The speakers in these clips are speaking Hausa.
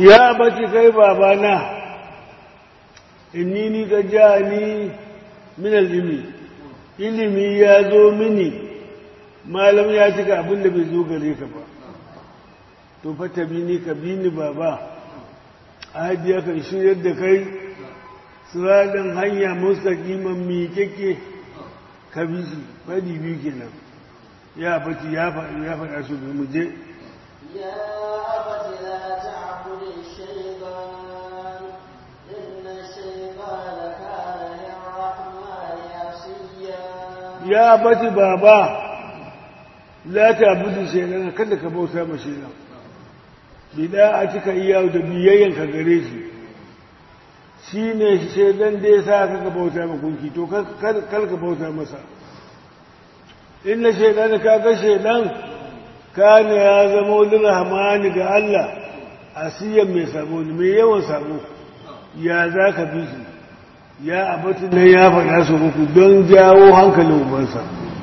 ya bace kai babana inni ni ka ja ni min ilimi ilimi ya zo mini malam ya cika abin da bai zo gare ka ba to fata bi ni ka bi ni baba ahadiya kan shiryar da kai siradan hanya mustaqiman miƙeƙe ka bi shi faɗi biyu kenan ya faɗi ya faɗi ya faɗa su mu je يا أبت لا تعبد الشيطان إن الشيطان كان للرحمن عصيا ya bati baba la ta budu shaidan kada ka bauta ma shaidan bida a cika iya da biyayyen ka gare shi shi ne shaidan da ya sa ka bauta ma gunki to kar ka bauta masa inna shaidan ka ga shaidan kana ya zama wani rahmani ga Allah asiyan mai sabo ne mai yawan sabo ya za ka bi shi ya abatin nan ya faɗa su uku don jawo hankalin ubansa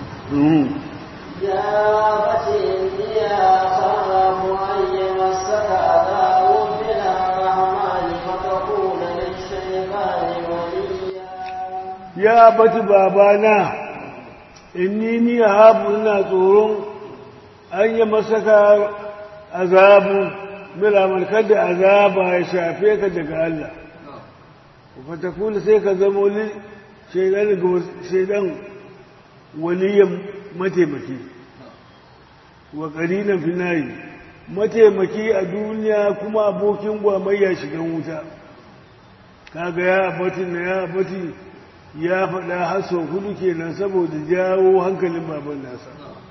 يا أبت إني أخاف أن يمسك عذاب من الرحمن فتكون للشيطان وليا ya bati babana inni ni habu ina tsoron an yi masaka azabu milamar kada azaba ya shafe ka daga Allah fatakula sai ka zama wani shaidan ga shaidan waliyan mataimaki wa ƙarinan finari mataimaki a duniya kuma abokin gwamayya shigan wuta kaga ya abatin na ya abatin ya faɗa har sau hudu kenan saboda jawo hankalin baban nasa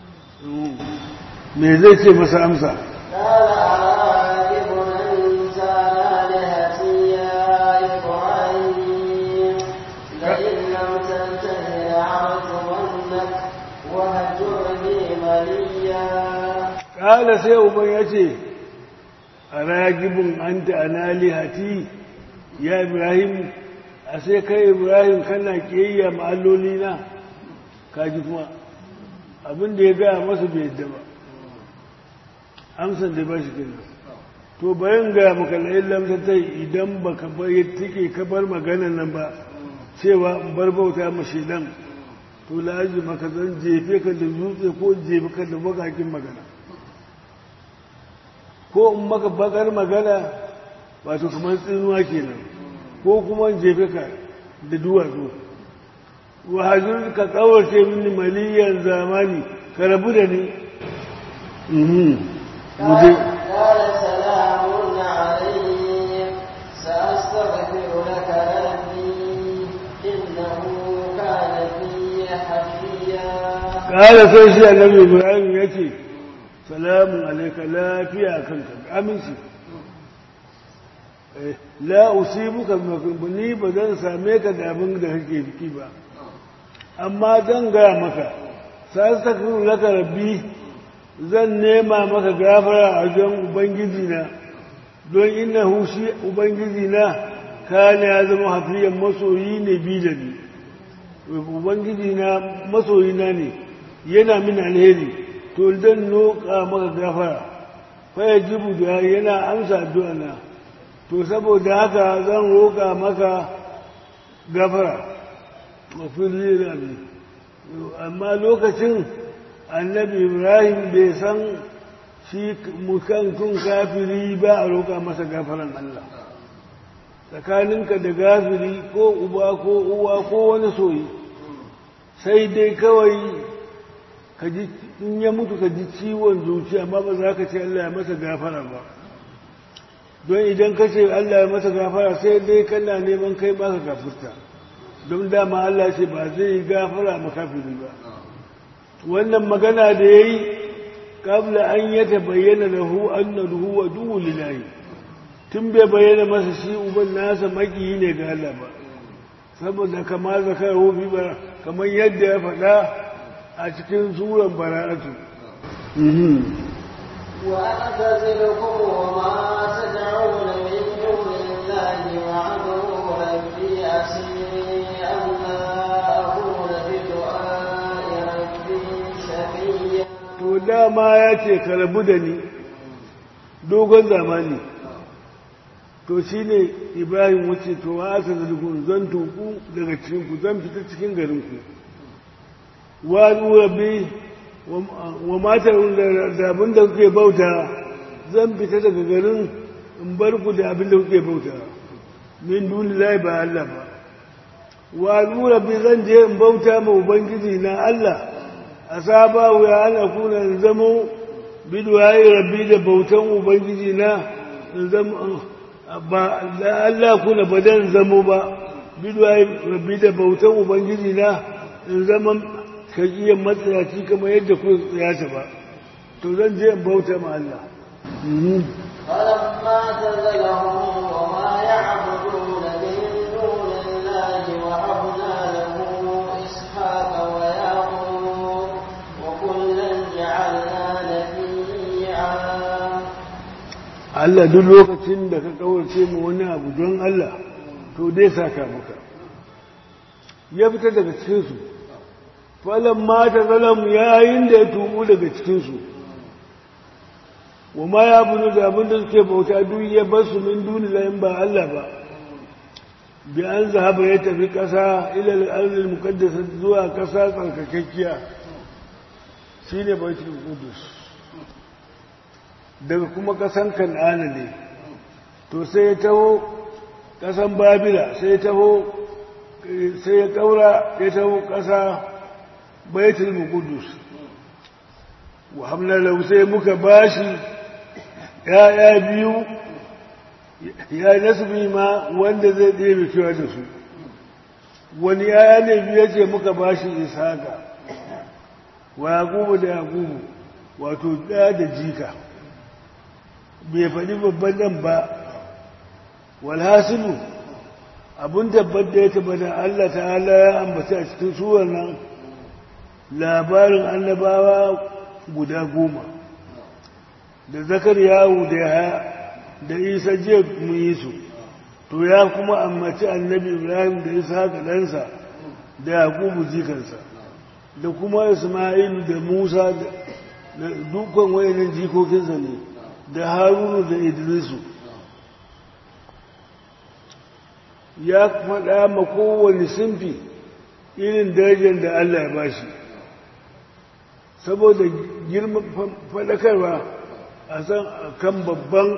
me zai ce masa amsa قال أراغب أنت عن آلهتي يا إبراهيم لئن لم تنته لأرجمنك وهجرني مليا ƙala sai uban ya ce a ragibin an ta'anali hati ya ibrahim a sai kai ibrahim kana ƙiyayya ma'alloli na kaji kuma abinda ya gaya masa bai yadda ba amsan da ba shi kenan to bayan gaya maka la'in lamtatai idan ba ka bai take ka bar maganan nan ba cewa in bar bauta mashi dan to la'aji maka zan jefe ka da dutse ko jefe ka da bakakin magana ko in maka bakar magana wato kamar tsinuwa kenan ko kuma in jefe ka da duwatsu wa hajjur ka tsawarce mini maliyan zamani ka rabu da ni muje قال سلام عليك سأستغفر لك ربي إنه كان بي حفيا kala sai shi annabi ibrahim ya ce salamun alaika lafiya kanka aminci Eh, la usibuka ni ba zan same ka da abin da kake fiki ba amma zan gaya maka sastakru laka rabbi zan nema maka gafara a wajen ubangiji na don innahu shi ubangiji na kana ya zama hafiyan masoyi ne bi da ni ubangiji na masoyi na ne yana min alheri to zan noka maka gafara fa yajibu da yana amsa addu'a na to saboda haka zan roƙa maka gafara mafili rabi amma lokacin annabi ibrahim bai san shi mukankun kafiri ba a roƙa masa gafaran allah tsakaninka da gafiri ko uba ko uwa ko wani soyi sai dai kawai ka ji in ya mutu ka ji ciwon zuciya amma ba za ka ce allah ya masa gafara ba don idan ka ce Allah ya masa gafara sai dai kana neman kai ba ka gafurta don dama Allah ce ba zai yi gafara makafiri ba wannan magana da ya yi kabla an ya ta bayyana da hu annan huwa duhu lillahi tun bai bayyana masa shi uban nasa makiyi ne ga Allah ba saboda kama zakar hufi ba kamar yadda ya faɗa a cikin suran bara'atu وأعتزلكم وما تدعون من دون الله وعدوا ربي عسي أن لا أكون بدعاء ربي شقيا to dama ya ce ka rabu da ni dogon zamani to shi ne ibrahim wuce to wa aka zarikun zan tuku daga cikinku zan fita cikin garinku wa rabbi wa matar da abin da kuke bauta zan fita daga garin in bar ku da abin da kuke bauta min duni lai ba Allah ba wa rabbi zan je in bauta ma ubangiji na Allah a saba ya ana kuna zamo bidwaye rabbi da bautan ubangiji na zama ba Allah kuna ba dan zamo ba bidwaye rabbi da bautan ubangiji na in zama kagiyan matsayaci kamar yadda ku tsayata ba to zan je in bauta ma Allah فلما تزلهم وما يعبدون من دون الله وهبنا له إسحاق ويعقوب وكلا جعلنا نبيا Allah duk lokacin da ka kawarce mu wani abu don Allah to dai saka maka ya fita daga cikinsu falon mata zalamu yayin da ya tubu daga cikinsu wa ma ya bunu da abin da suke bauta duk ya bar su min duni layin ba Allah ba bi an zahaba ya tafi ƙasa ilal arzil muqaddasa zuwa ƙasa tsarkakakkiya shine baitul qudus daga kuma ƙasan kan'ana ne to sai ya taho ƙasan babila sai ya taho sai ya ƙaura ya taho ƙasa baitul qudus wa hamna lahu sai muka bashi ya'ya biyu ya nasbi ma wanda zai ɗebe kewa da su wani ya'ya ne biyu ce muka bashi ishaqa wa yaqubu da yaqubu wato ɗaya da jika bai faɗi babban nan ba walhasilu abin tabbat da ya tabbata Allah ta'ala ya ambata a cikin suwar nan labarin annabawa guda goma da zakar yawo da ya da isa jiya mun yi su to ya kuma ammaci annabi ibrahim da isa haka ɗansa da yakubu jikansa da kuma isma'ilu da musa da dukkan wayannan jikokinsa ne da harunu da idrisu ya faɗa ma kowane simfi irin darajar da allah ya bashi saboda girman faɗakarwa a san kan babban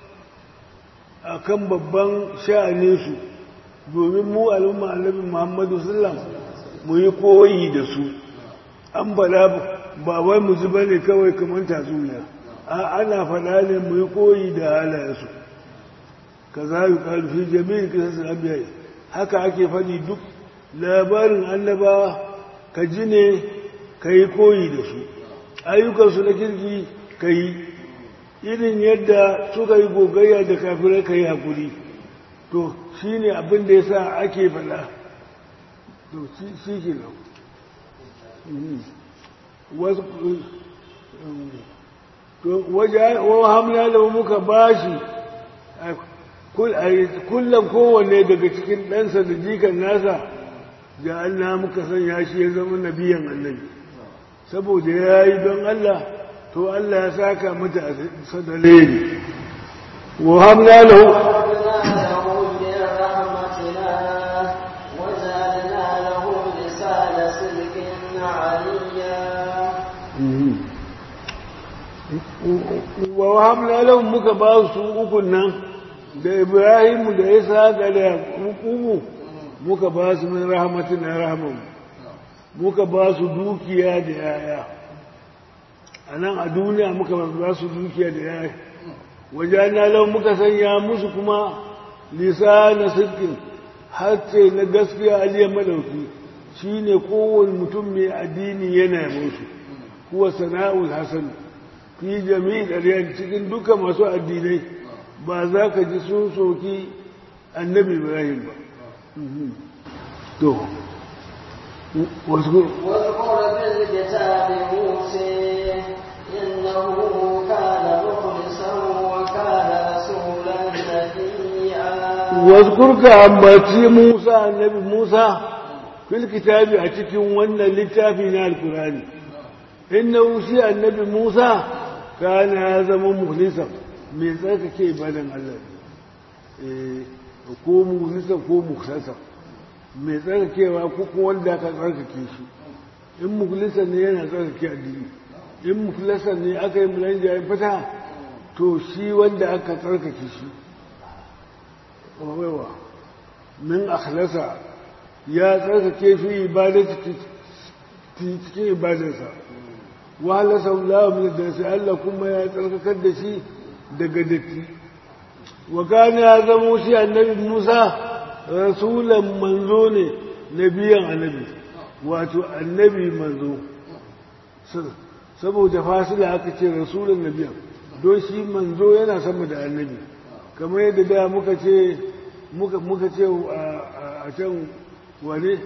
a kan babban sha'aninsu domin mu al'umma annabi muhammadu sallam mu yi koyi da su an bala ba wai mu ji bane kawai kamar tatsuniya a ana faɗa ne mu yi koyi da halayensu ka za yi ƙarfi jami'in kisar abiyai haka ake faɗi duk labarin annabawa ka ji ne ka yi koyi da su ayyukansu na kirki ka yi irin yadda suka yi gogayya da kafirai ka yi haƙuri to shi ne abin da ya sa ake faɗa to shi ke nan wasu to wa hamla da muka bashi kullum kowanne daga cikin ɗansa da jikan nasa da Allah muka sanya shi ya zama nabiyan annabi saboda ya yi don Allah to Allah ya saka mata a sadalari wa hamla lahu wa wahamna lahum muka ba su ukun nan da Ibrahim da Isa da Yaqubu muka ba su min rahmatin rahman muka ba su dukiya da yaya anan a duniya muka ba su dukiya da yaya wajana lahum muka sanya musu kuma lisana sidqin hace na gaskiya aliyar madauki shine kowane mutum mai addini yana musu kuwa sana'ul hasan fi jami'in ɗariyar cikin duka masu addinai ba za ka ji sun soki annabi ibrahim ba to wasu واذكر في الكتاب موسى إنه كان مخلصا وكان رسولا نبيا واذكر كأمباتي موسى النبي موسى في الكتاب أتكين وانا لتافينا القرآن إنه شيء النبي موسى kana ya zama muhlisa mai tsarkake ibadan Allah ko muhlisa ko muksasa mai tsarkakewa ko kuma wanda aka tsarkake shi in muhlisa ne yana tsarkake addini in mukhlasa ne aka yi mulan jayin fata to shi wanda aka tsarkake shi wawewa min akhlasa ya tsarkake fi ibadati cikin ibadarsa wahala sallahu min da sai Allah kuma ya tsarkakar da shi daga datti wa kana ya zamo shi annabi Musa rasulan manzo ne nabiyan annabi wato annabi manzo saboda fasila aka ce rasulan nabiyan don shi manzo yana sama da annabi kamar yadda da muka ce muka ce a can wane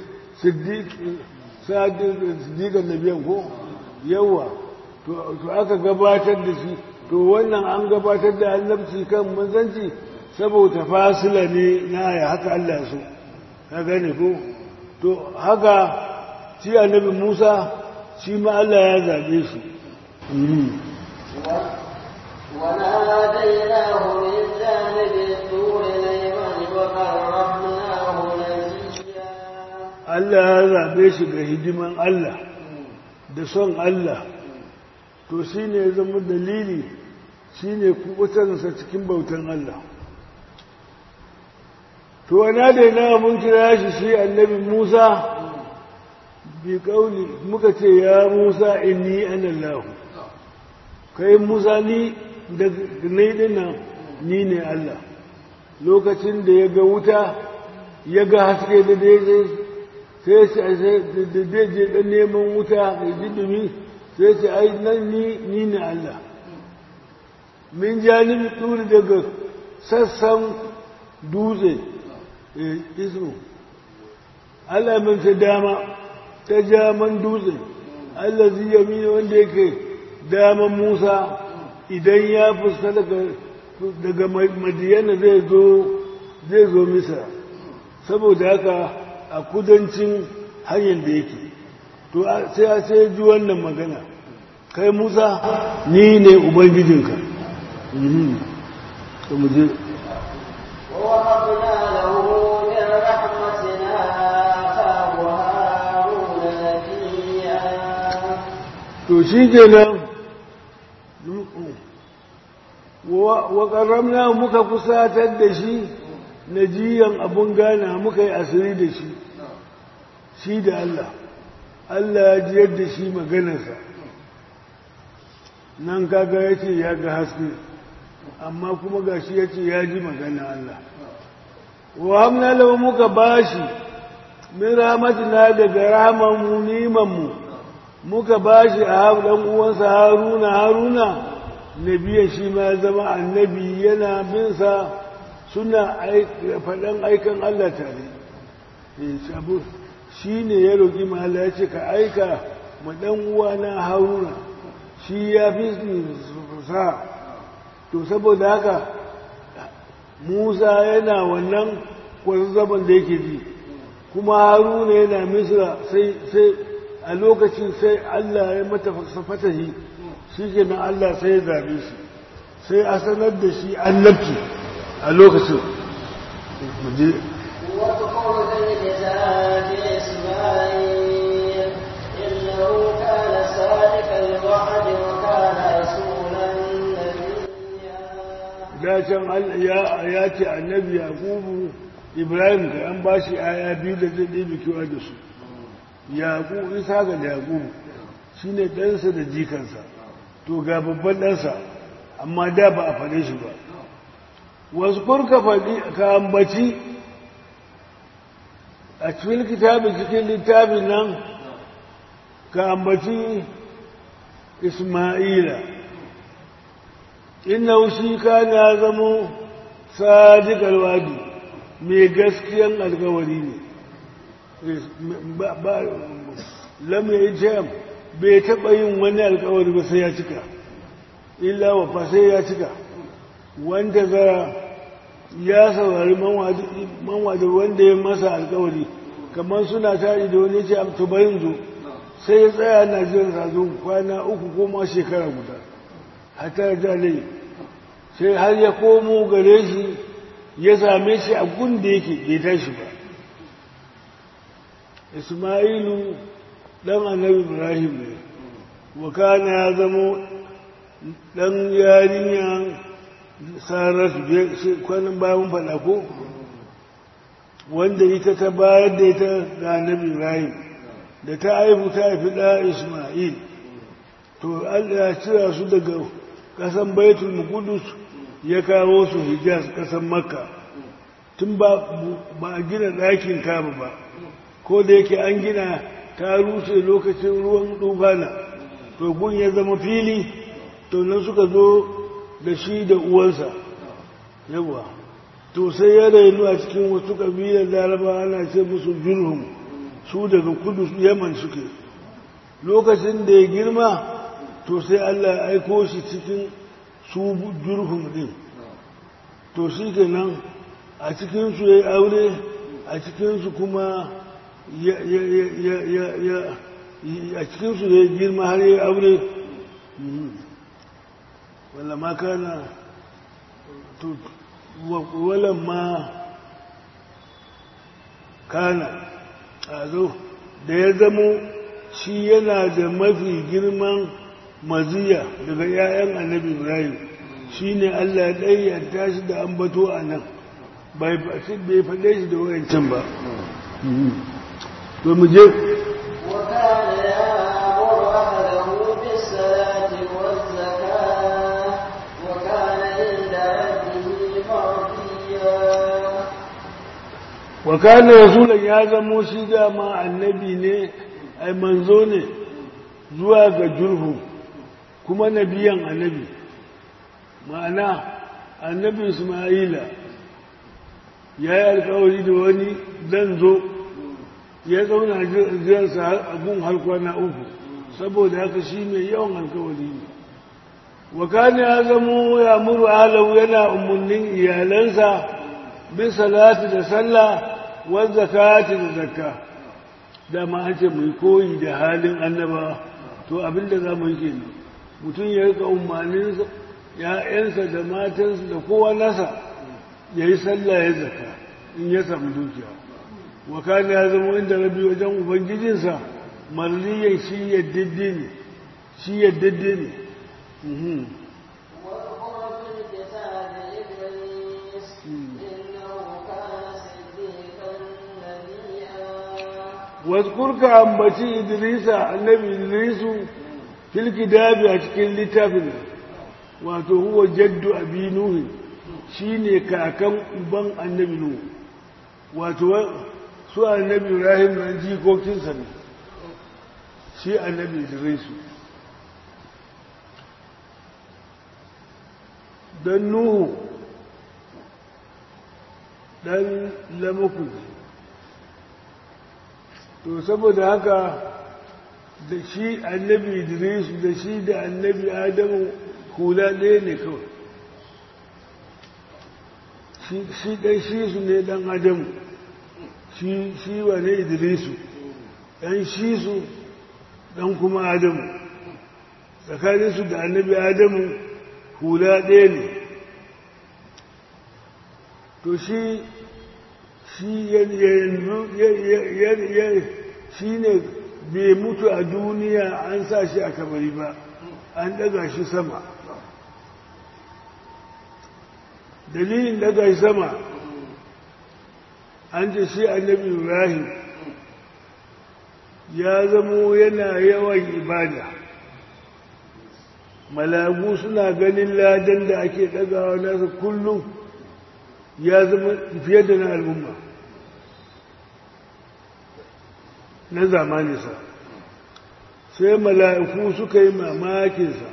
siddiƙan nabiyan ko yawa to aka gabatar da shi to wannan an gabatar da annabci kan manzanci saboda fasila ne na ya haka Allah so ka gane ko to haka shi annabi Musa shi ma Allah ya zaɓe shi وناديناه من جانب الطور الأيمن وقربناه نجيا Allah ya zaɓe shi ga hidiman Allah da son Allah to shi ne ya zama dalili shi ne kubutarsa cikin bautan Allah to wana da yana mun kira shi shi annabi Musa bi kauli muka ce ya Musa inni ana Allah kai Musa ni da ni dinnan ni ne Allah lokacin da ya ga wuta ya ga haske da daidai sai sai da daidai dan neman wuta ya ji dumi sai ce ai nan ni ni ne Allah min janibi turi daga sassan dutse ismu Allah min ta dama ta jaman dutse Allah zai yami wanda yake daman Musa idan ya fuska daga madiyana zai zo zai zo misa saboda haka a kudancin hanyar da yake to sai a sai ji wannan magana kai musa ni ne ubangijinka to mu je ووهبنا له من رحمتنا أخاه هارون نبيا to shi kenan wa ƙarramna muka kusatar da shi na jiyan abun gana muka yi asiri da shi shi da Allah Allah ya jiyar da shi maganarsa nan kaga ya ce ya ga haske amma kuma ga shi ya ce ya ji magana Allah wa hamna lahu muka bashi min rahmatina daga rahamanmu nimanmu muka bashi a dan uwansa haruna haruna nabiyan shi ma ya zama annabi yana bin sa suna faɗan aikan Allah tare shi ne ya roƙi mahala ya ce ka aika ma ɗan uwana haruna shi ya fi sa to saboda haka musa yana wannan kwazazzaban da yake ji kuma haruna yana misra sai a lokacin sai allah ya mata fatahi shi ke nan allah sai ya zabe shi sai a sanar da shi annabci a lokacin واذكر في الكتاب إسماعيل إنه كان صادق الوعد وكان رسولا نبيا da can ya ce annabi yaqubu ibrahim da an ba shi aya biyu da zai ɗebe kewa da su yaqubu isa ga yaqubu shine ɗansa da jikansa to ga babban ɗansa amma da ba a faɗe shi ba wasu kurka faɗi ka ambaci a cikin kitabin cikin littafin nan ka ambaci isma'ila inna shi kana ya zamo sadiq alwadi mai gaskiyan alkawari ne lam ya jam bai taɓa yin wani alkawari ba sai ya cika illa wafa sai ya cika wanda zara ya saurari manwada wanda ya masa alkawari kamar suna tari da wani ce to bayin zo sai ya tsaya na jiran sazo kwana uku ko ma shekara guda hatta jalai sai har ya komo gare shi ya same shi a gun da yake bai tashi ba ismailu ɗan annabi ibrahim ne wakana ya zamo ɗan yarinya saratu kwanan bayan faɗa ko wanda ita ta bayar da ita ga annabi ibrahim da ta haifu ta haifi ɗa ismail to allah ya cira su daga ƙasan baitul mukudus ya kawo su hijaz ƙasan makka tun ba a gina ɗakin kama ba ko da yake an gina ta rushe lokacin ruwan dubana to gun ya zama fili to nan suka zo da shi da uwansa yawa to sai ya rainu a cikin wasu ƙabilar laraba ana ce musu jurhum su daga kudu yaman suke lokacin da ya girma to sai allah ya aiko shi cikin su jurhum din to shi kenan a cikinsu ya yi aure a cikinsu kuma a cikinsu ya girma har ya aure wala ma kana wala ma kana a zo da ya zamo shi yana da mafi girman maziya daga 'ya'yan annabi ibrahim shi ne allah ya ɗayyanta shi da ambato a nan bai faɗe shi da wayancan ba to mu je وكان يأمر أهله بالصلاة والزكاة وكان عند ربه مرضيا wa kana rasulan ya zamo shi dama annabi ne ai manzo ne zuwa ga jurhu kuma nabiyan annabi ma'ana annabi isma'ila ya yi alkawari da wani zan zo ya zauna jiransa a gun har kwana uku saboda haka shi mai yawan alkawari ne wa kana ya zamo ya muru alau yana umarnin iyalansa bin salati da sallah wa zakati da zakka dama an ce mai koyi da halin annaba to abinda za mu yi kenan mutum ya rika umarnin ya'yansa da matansa da kowa nasa ya yi sallah ya zakka in ya samu dukiya wa kana ya zama inda rabi wajen ubangijinsa marliyan shi yaddade ne shi yaddade ne Mhm. واذكر في الكتاب إدريس إنه كان صديقا نبيا wadkurka ambaci idrisa annabi idrisu fil kitabi a cikin littafin wato huwa jaddu abi nuhi shine kakan uban annabi nuhu wato wa- su annabi ibrahim nan jikokinsa ne shi annabi idrisu dan nuhu dan lamaku ne to saboda haka da shi annabi idris da shi da annabi adamu hula ɗaya ne kawai Shi- shi ɗan shi su ne ɗan adamu shi shi wa ne idrisu ɗan shi su ɗan kuma adamu tsakaninsu da annabi adamu hula ɗaya ne to shi shi yanzu shi ne bai mutu a duniya an sa shi a kamari ba an daga shi sama dalilin daga shi sama an ce shi annabi ibrahim ya zamo yana yawan ibada malagu suna ganin ladan da ake dagawa nasa kullum ya zama fiye da na al'umma na zamaninsa sai mala'iku suka yi mamakinsa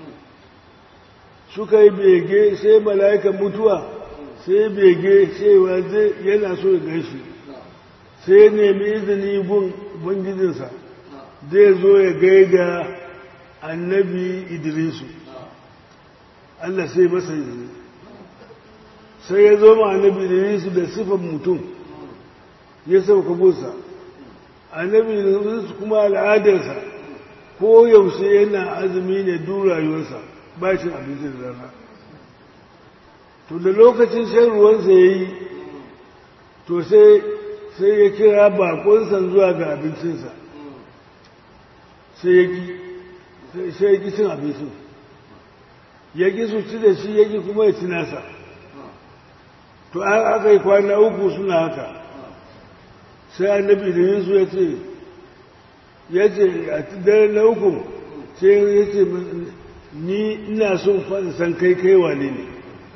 suka yi bege sai mala'ikan mutuwa sai bege cewa zai yana so ya gaishe sai nemi izini gun ubangijinsa zai zo ya gaida annabi idrisu Allah sai masa izini sai ya zo ma annabi idrisu da sifan mutum ya sauka gunsa annabi idrisu kuma al'adarsa ko yaushe yana azumi ne duk rayuwarsa ba cin abincin rana to da lokacin shan ruwansa ya yi to sai sai ya kira bakonsa zuwa ga abincinsa sai ya ki sai ya ki cin abincin ya ki su ci da shi ya ki kuma ya ci nasa to an aka yi kwana uku suna haka sai annabi da yin su ya ce ya ce a dare na uku sai ya ce ni ina son faɗin san kai kai wane ne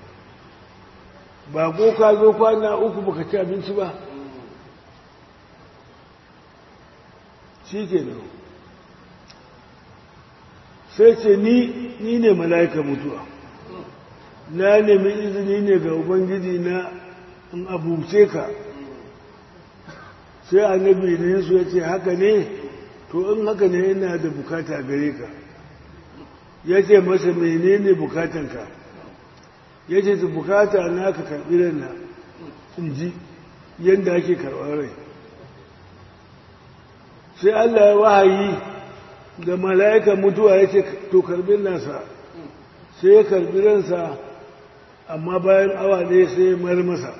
ba ko ka zo kwana uku baka ci abinci ba shi ke nan sai ce ni ni ne mala'ika mutuwa na nemi izini ne ga ubangiji na in abuce ka sai annabi ne su ya ce haka ne to in haka ne yana da bukata gare ka ya ce masa menene bukatanka ya ce ta bukata na ka karɓi rana in ji yadda ake karɓar rai sai Allah ya wahayi da mala'ika mutuwa ya ce to karɓi nasa sai ya karɓi ransa amma bayan awa ɗaya sai ya mar masa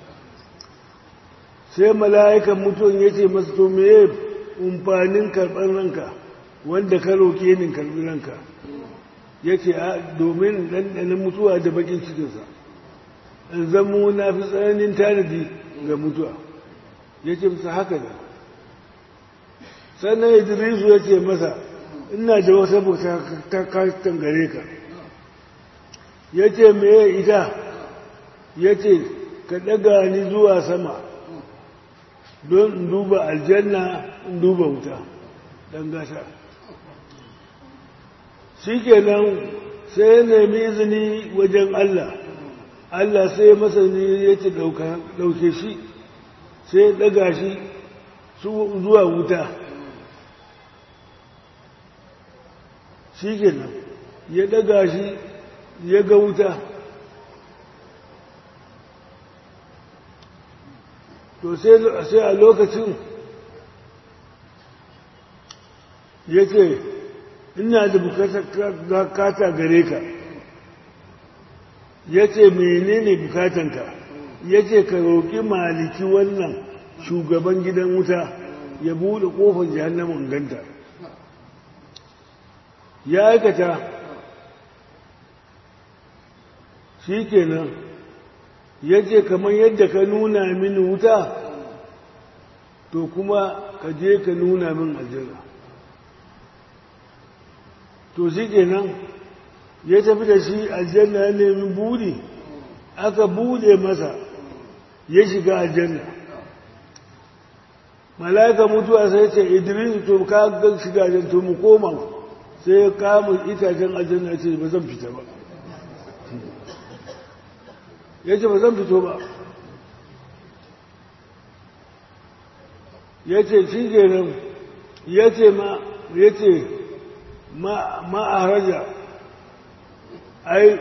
sai mala'ikan mutuwan ya ce masa to me umfanin karɓar ranka wanda ka roƙe ni karɓi ranka ya ce domin ɗanɗanin mutuwa da bakin cikinsa in zamo na fi tsananin tanadi ga mutuwa ya ce masa haka da sannan idrisu ya ce masa ina da wata bauta ta kastan gare ka ya ce meye ita ya ce ka ɗaga ni zuwa sama don in duba aljanna in duba wuta ɗan gata shi kenan sai ya nemi izini wajen Allah Allah sai ya masa ne ya ce ɗauke shi sai ya ɗaga shi zuwa wuta shi kenan ya ɗaga shi ya ga wuta to sai a lokacin ya ce ina da bukata gare ka ya ce menene bukatanka ya ce ka roƙi maliki wannan shugaban gidan wuta ya buɗe ƙofar jihannamin ganta ya aikata shi kenan ya ce kamar yadda ka nuna mini wuta to kuma ka je ka nuna min aljanna to shi kenan ya tafi da shi aljanna ya nemi buri aka bude masa ya shiga aljanna mala'ika mutuwa sai ce idris to ka ga shiga aljanna to mu koma sai ya kama itacen aljanna ce ba zan fita ba ya ce ba zan fito ba ya ce shi kenan ya ce ma ya ce ma a haraja ai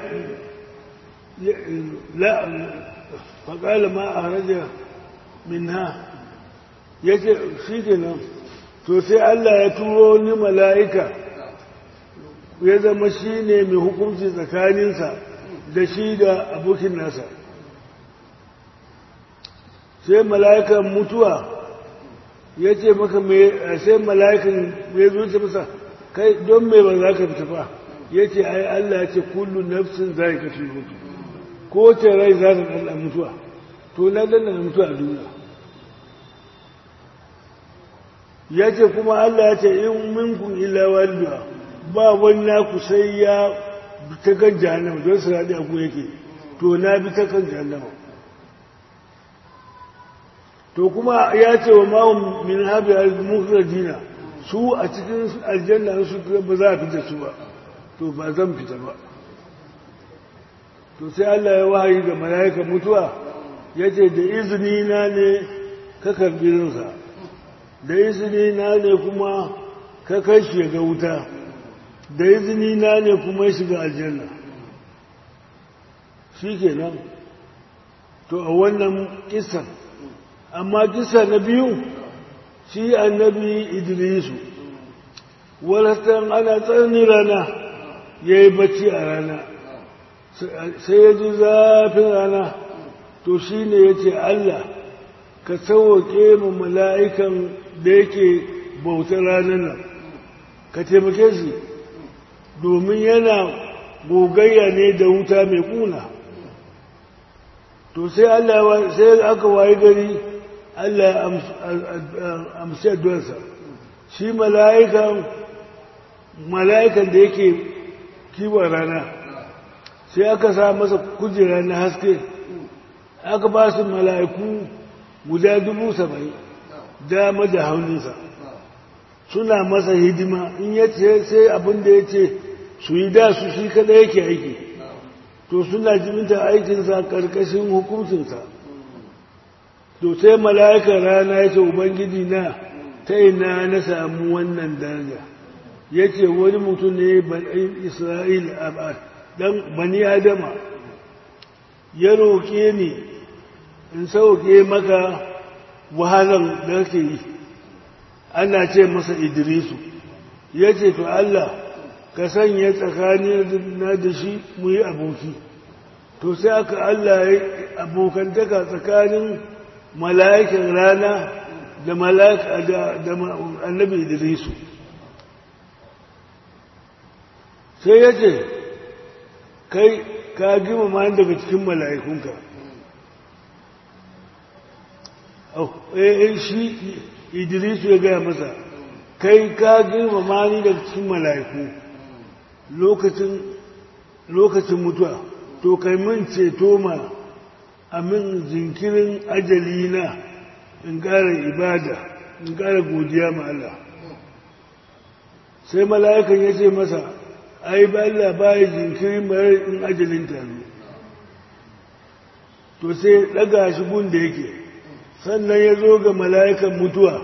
la faƙala ma a haraja min ha ya ce shi kenan to sai Allah ya turo ni mala'ika ya zama shi ne mai hukunci tsakaninsa da shi da abokin nasa sai mala'ikan mutuwa ya ce maka sai mala'ikan ya zuce masa kai don mai ba za ka fita ba ya ce ai Allah ya ce kullu nafsin za ka fi mutu ko ce rai za ta ɗanɗan mutuwa to na ɗanɗan mutuwa a duniya ya ce kuma Allah ya ce in minkun illa waliya ba wani naku sai ya ta kan jahannama don su raɗi a yake to na bi ta kan jahannama to kuma ya ce wa mahun min habi al-mukhrajina su a cikin aljanna su ba za a fita su ba to ba zan fita ba to sai Allah ya wahayi ga mala'ika mutuwa ya ce da izini na ne ka karbi rinsa da izini na ne kuma ka kai shi ga wuta da izini na ne kuma ya shiga aljanna shi kenan to a wannan kisan amma kisa na biyu shi annabi idrisu walatan ana tsananin rana ya yi bacci a rana sai ya ji zafin rana to shi ne ya ce Allah ka sauwaƙe mu mala'ikan da yake bautar ranar nan ka taimake shi domin yana gogayya ne da wuta mai ƙuna to sai Allah sai aka wayi gari Allah ya amshi addu'arsa shi mala'ikan mala'ikan da yake kiwon rana sai aka sa masa kujera na haske aka ba su mala'iku guda dubu saba'in dama da hauninsa suna masa hidima in ya ce sai abin da ya ce su yi da su shi kada yake aiki to suna jiminta aikinsa ƙarƙashin hukuncinsa to sai mala'ikan rana ya ce ubangiji na ta ina na samu wannan daraja ya ce wani mutum ne isra'il dan bani adama ya roƙe ni in sauke maka wahalar da ke yi ana ce masa idrisu ya ce to Allah ka sanya tsakanin na da shi mu yi aboki to sai aka Allah ya abokantaka tsakanin mala'ikin rana da mala'ika da annabi idrisu sai ya ce kai ka gima ma daga cikin mala'ikunka eh shi idrisu ya gaya masa kai ka gima ma ni daga cikin mala'iku lokacin mutuwa to kai min ceto ma a min jinkirin ajali na in ƙara ibada in ƙara godiya ma Allah sai mala'ikan ya ce masa ai ba Allah ba ya jinkirin mayar in ajalin taru to sai ɗaga shi gun da yake sannan ya zo ga mala'ikan mutuwa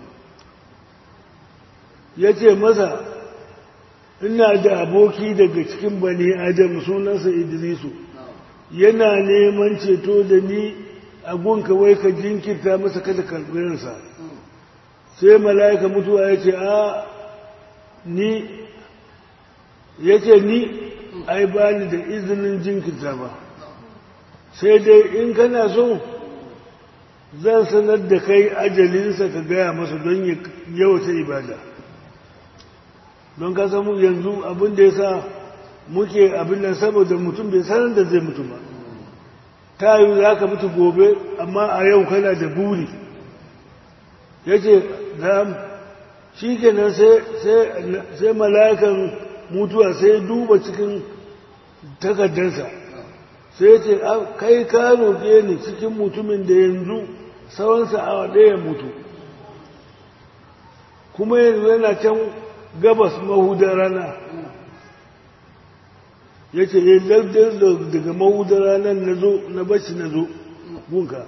ya ce masa ina da aboki daga cikin bani adam sunansa idrisu yana neman ceto da ni a gunka wai ka jinkirta masa kada karɓirinsa sai mala'ika mutuwa ya ce a ni ya ce ni ai ba ni da izinin jinkirta ba sai dai in kana so zan sanar da kai ajalinsa ka gaya masa don yawata ibada don ka samu yanzu abin da ya sa muke abin nan saboda mutum bai sanar da zai mutu ba ta yi za ka mutu gobe amma a yau kana da buri ya ce shi kenan sai mala'ikan mutuwa sai duba cikin takardarsa sai ce kai ka roƙe ni cikin mutumin da yanzu tsawonsa a ɗaya mutu kuma yanzu yana can gabas mahudar rana ya ce ya lardar daga mahudar ranar na zo na bashi na zo gunka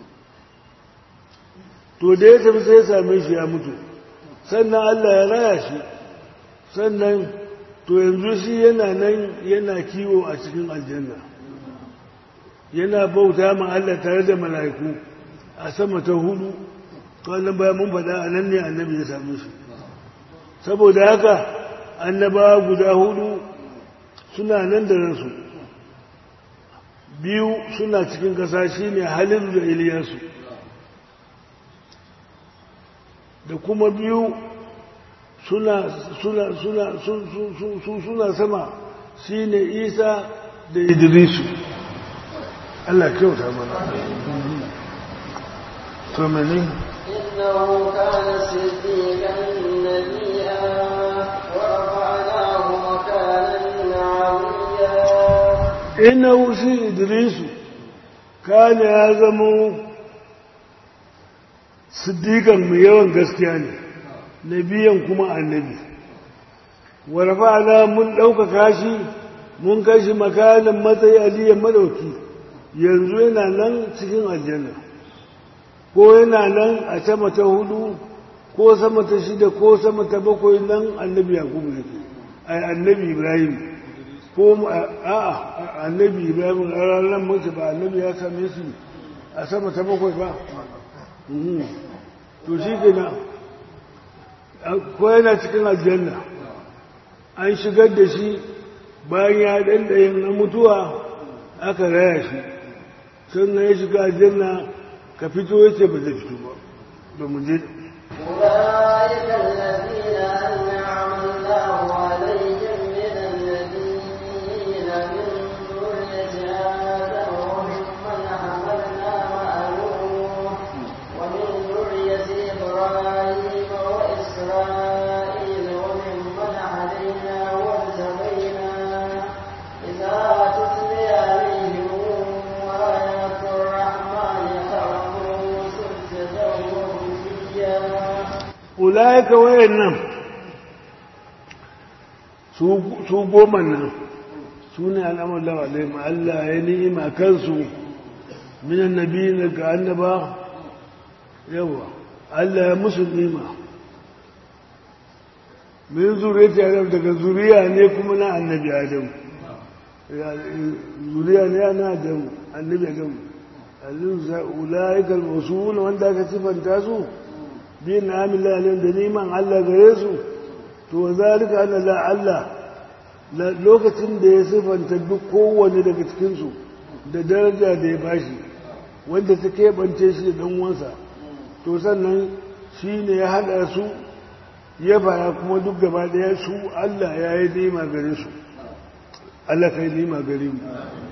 to da ya tafi sai ya same shi ya mutu sannan Allah ya raya shi sannan to yanzu shi yana nan yana kiwo a cikin aljanna yana bauta ma Allah tare da mala'iku a sama ta hudu wannan bayan mun faɗa a nan ne annabi ya same shi saboda haka annabawa guda hudu suna nan da ransu biyu suna cikin ƙasa shi ne halin da iliyasu da kuma biyu suna suna suna suna sama shi ne isa da idrisu Allah kyauta mana to mene إنه كان صديقا نبيا ورفعناه مكانا عليا innahu shi idrisu kana ya zamo siddiqan mai yawan gaskiya ne nabiyan kuma annabi warfa'na mun ɗaukaka shi mun kai shi makanin matsayi aliyan madauki yanzu yana nan cikin aljanna ko yana nan a sama ta hudu ko sama ta shida ko sama ta bakwai nan annabi yakubu yake ai annabi ibrahim ko a'a annabi ibrahim a ranar mutu ba annabi ya same su a sama ta bakwai ba to shi ke na ko yana cikin aljanna an shigar da shi bayan ya ɗanɗayin na mutuwa aka raya shi sannan ya shiga aljanna ka fito ya ce ba zai fito ba da mu je أولئك الذين أنعم الله عليهم من النبيين من ذرية آدم وممن حملنا مع نوح ومن ذرية إبراهيم وإسرائيل وممن هدينا واجتبينا إذا تتلي عليهم آيات الرحمن خرجوا سجدا وبكيا ulaika wayannan su goma nan su ne al'amur lawarai Allah ya ni'ima kansu minan nabi na ga annaba yawa Allah ya musu ni'ima min zuriya adam daga zuriya ne kuma na annabi adam zuriya ne na adam annabi adam ulaika al-usul wanda aka sifanta su bin amila alayhim da neman Allah gare su to zalika anna la Allah lokacin da ya sifanta duk kowanne daga cikin su da daraja da ya bashi wanda ta keɓance shi da uwansa to sannan shi ne ya haɗa su ya fara kuma duk gaba ɗaya su Allah ya yi nema gare su Allah kai nema gare mu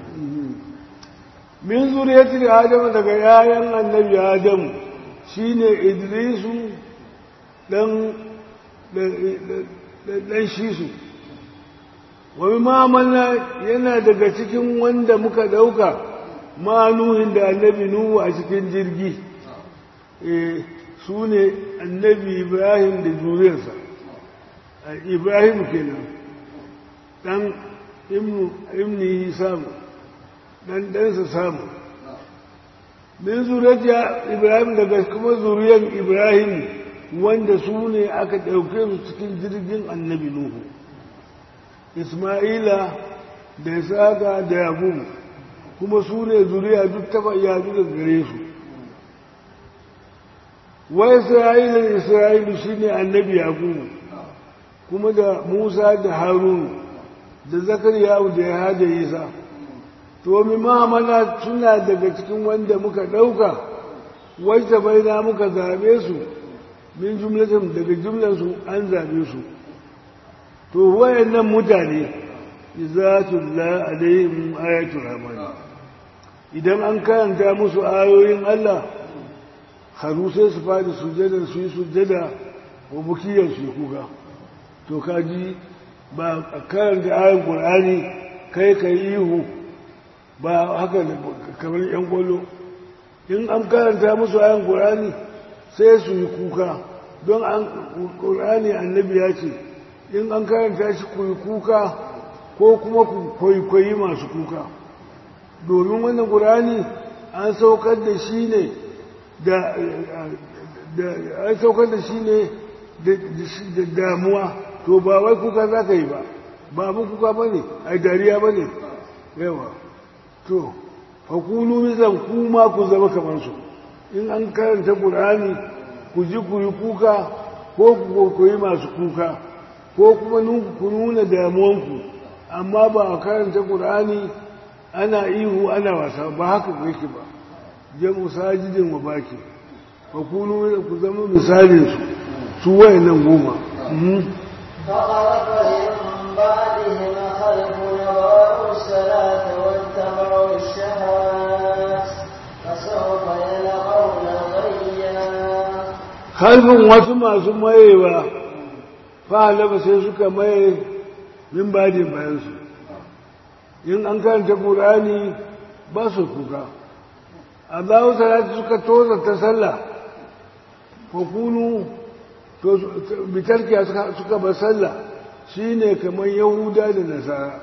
min zuriyatul adam daga yayan annabi adam shine idrisu dan dan shisu wani mamalla yana daga cikin wanda muka dauka manuhin da annabi nuhu a cikin jirgi su ne annabi ibrahim da zuriyarsa ibrahim kenan dan imni samu dan ɗansa samu min zuriyar ibrahim daga kuma zuriyar ibrahim wanda su ne aka ɗauke su cikin jirgin annabi nuhu isma'ila da isaka da yakubu kuma su ne zuriya duk taba yadu da gare su wa isra'ila da isra'ilu shi ne annabi yakubu kuma da musa da harunu da zakariya da ya hada isa to mi mamana suna daga cikin wanda muka ɗauka wacce bai na muka zaɓe su min jumlatin daga jumlansu an zaɓe su to wayannan mutane za tulla alaihim ayatul rahmani idan an karanta musu ayoyin Allah haru sai su fadi sujada su yi sujada wa bukiyar su kuka to kaji ba a karanta ayoyin Qur'ani kai kai ihu ba haka kamar yan gwalo in an karanta musu ayoyin Qur'ani sai su yi kuka don an Qur'ani annabi ya ce in an karanta shi ku yi kuka ko kuma ku kwaikwayi masu kuka domin wannan ƙurani an saukar da shi ne da an saukar da shi ne da damuwa to ba wai kuka za ka yi ba ba abin kuka ba ne a dariya ba ne yawa to fakulu mizan kuma ku zama kamar su in an karanta ƙurani ku ji ku yi kuka ko ku kwaikwayi masu kuka ko kuma ku nuna damuwanku amma ba a karanta ƙur'ani ana ihu ana wasa ba haka yake ba jamu sajidin wa baki ba ku nuna ku zama misalin su su wayannan goma فخلف من بعدهم خلف يضاعوا الصلاة واتبعوا الشهوات فسوف يلقون غيا kalbin wasu masu mayewa fa'alaba sai suka maye min badin bayansu in an karanta ƙurani ba su kuka a zawo salati suka toza ta sallah ko kunu bitarki suka ba sallah shi ne kamar yahuda da nasara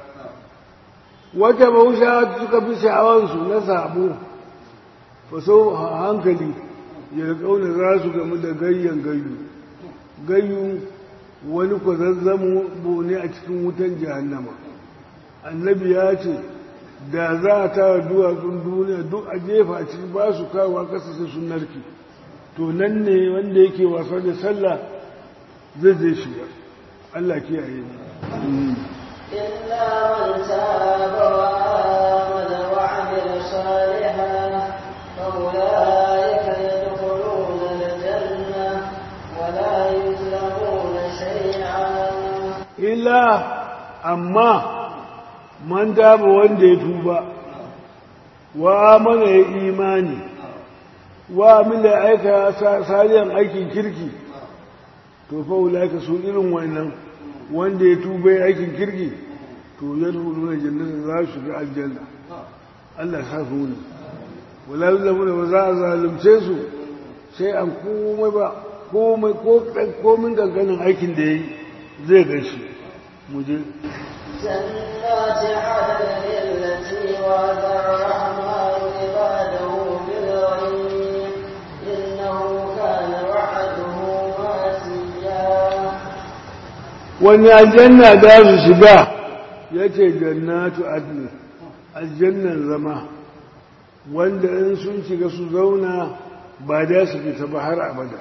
wata bausha suka fi sha'awansu na sabo faso hankali ya kauna za su gamu da gayyan gayu gayu wani kwazazzamo ne a cikin wutan jahannama annabi ya ce da za a tara duwatsun duniya duk a jefa a cikin ba su kawo kasa sai sun narki to nan ne wanda yake wasa da sallah zai zai shiga Allah kiyaye ne إلا من تاب وآمن وعمل صالحا فأولئك يدخلون الجنة ولا يظلمون شيئا illa amma man daba wanda ya tuba wa amana ya imani wa amila aika sariyan aikin kirki to fa ulaka su irin wannan wanda ya tuba ya aikin kirki to ya rubuta na jannata za su ga aljanna Allah sa su ne wala yuzlamuna ba za a zalunce su sai an komai ba komai ko komin ganganin aikin da yayi zai gashi mu je جنات عدن التي وعد الرحمن عباده بالغيب إنه كان وعده ماتيا wani aljanna za su shiga ya ce jannatu adni aljannan zama wanda in sun shiga su zauna ba da su fita ba har abada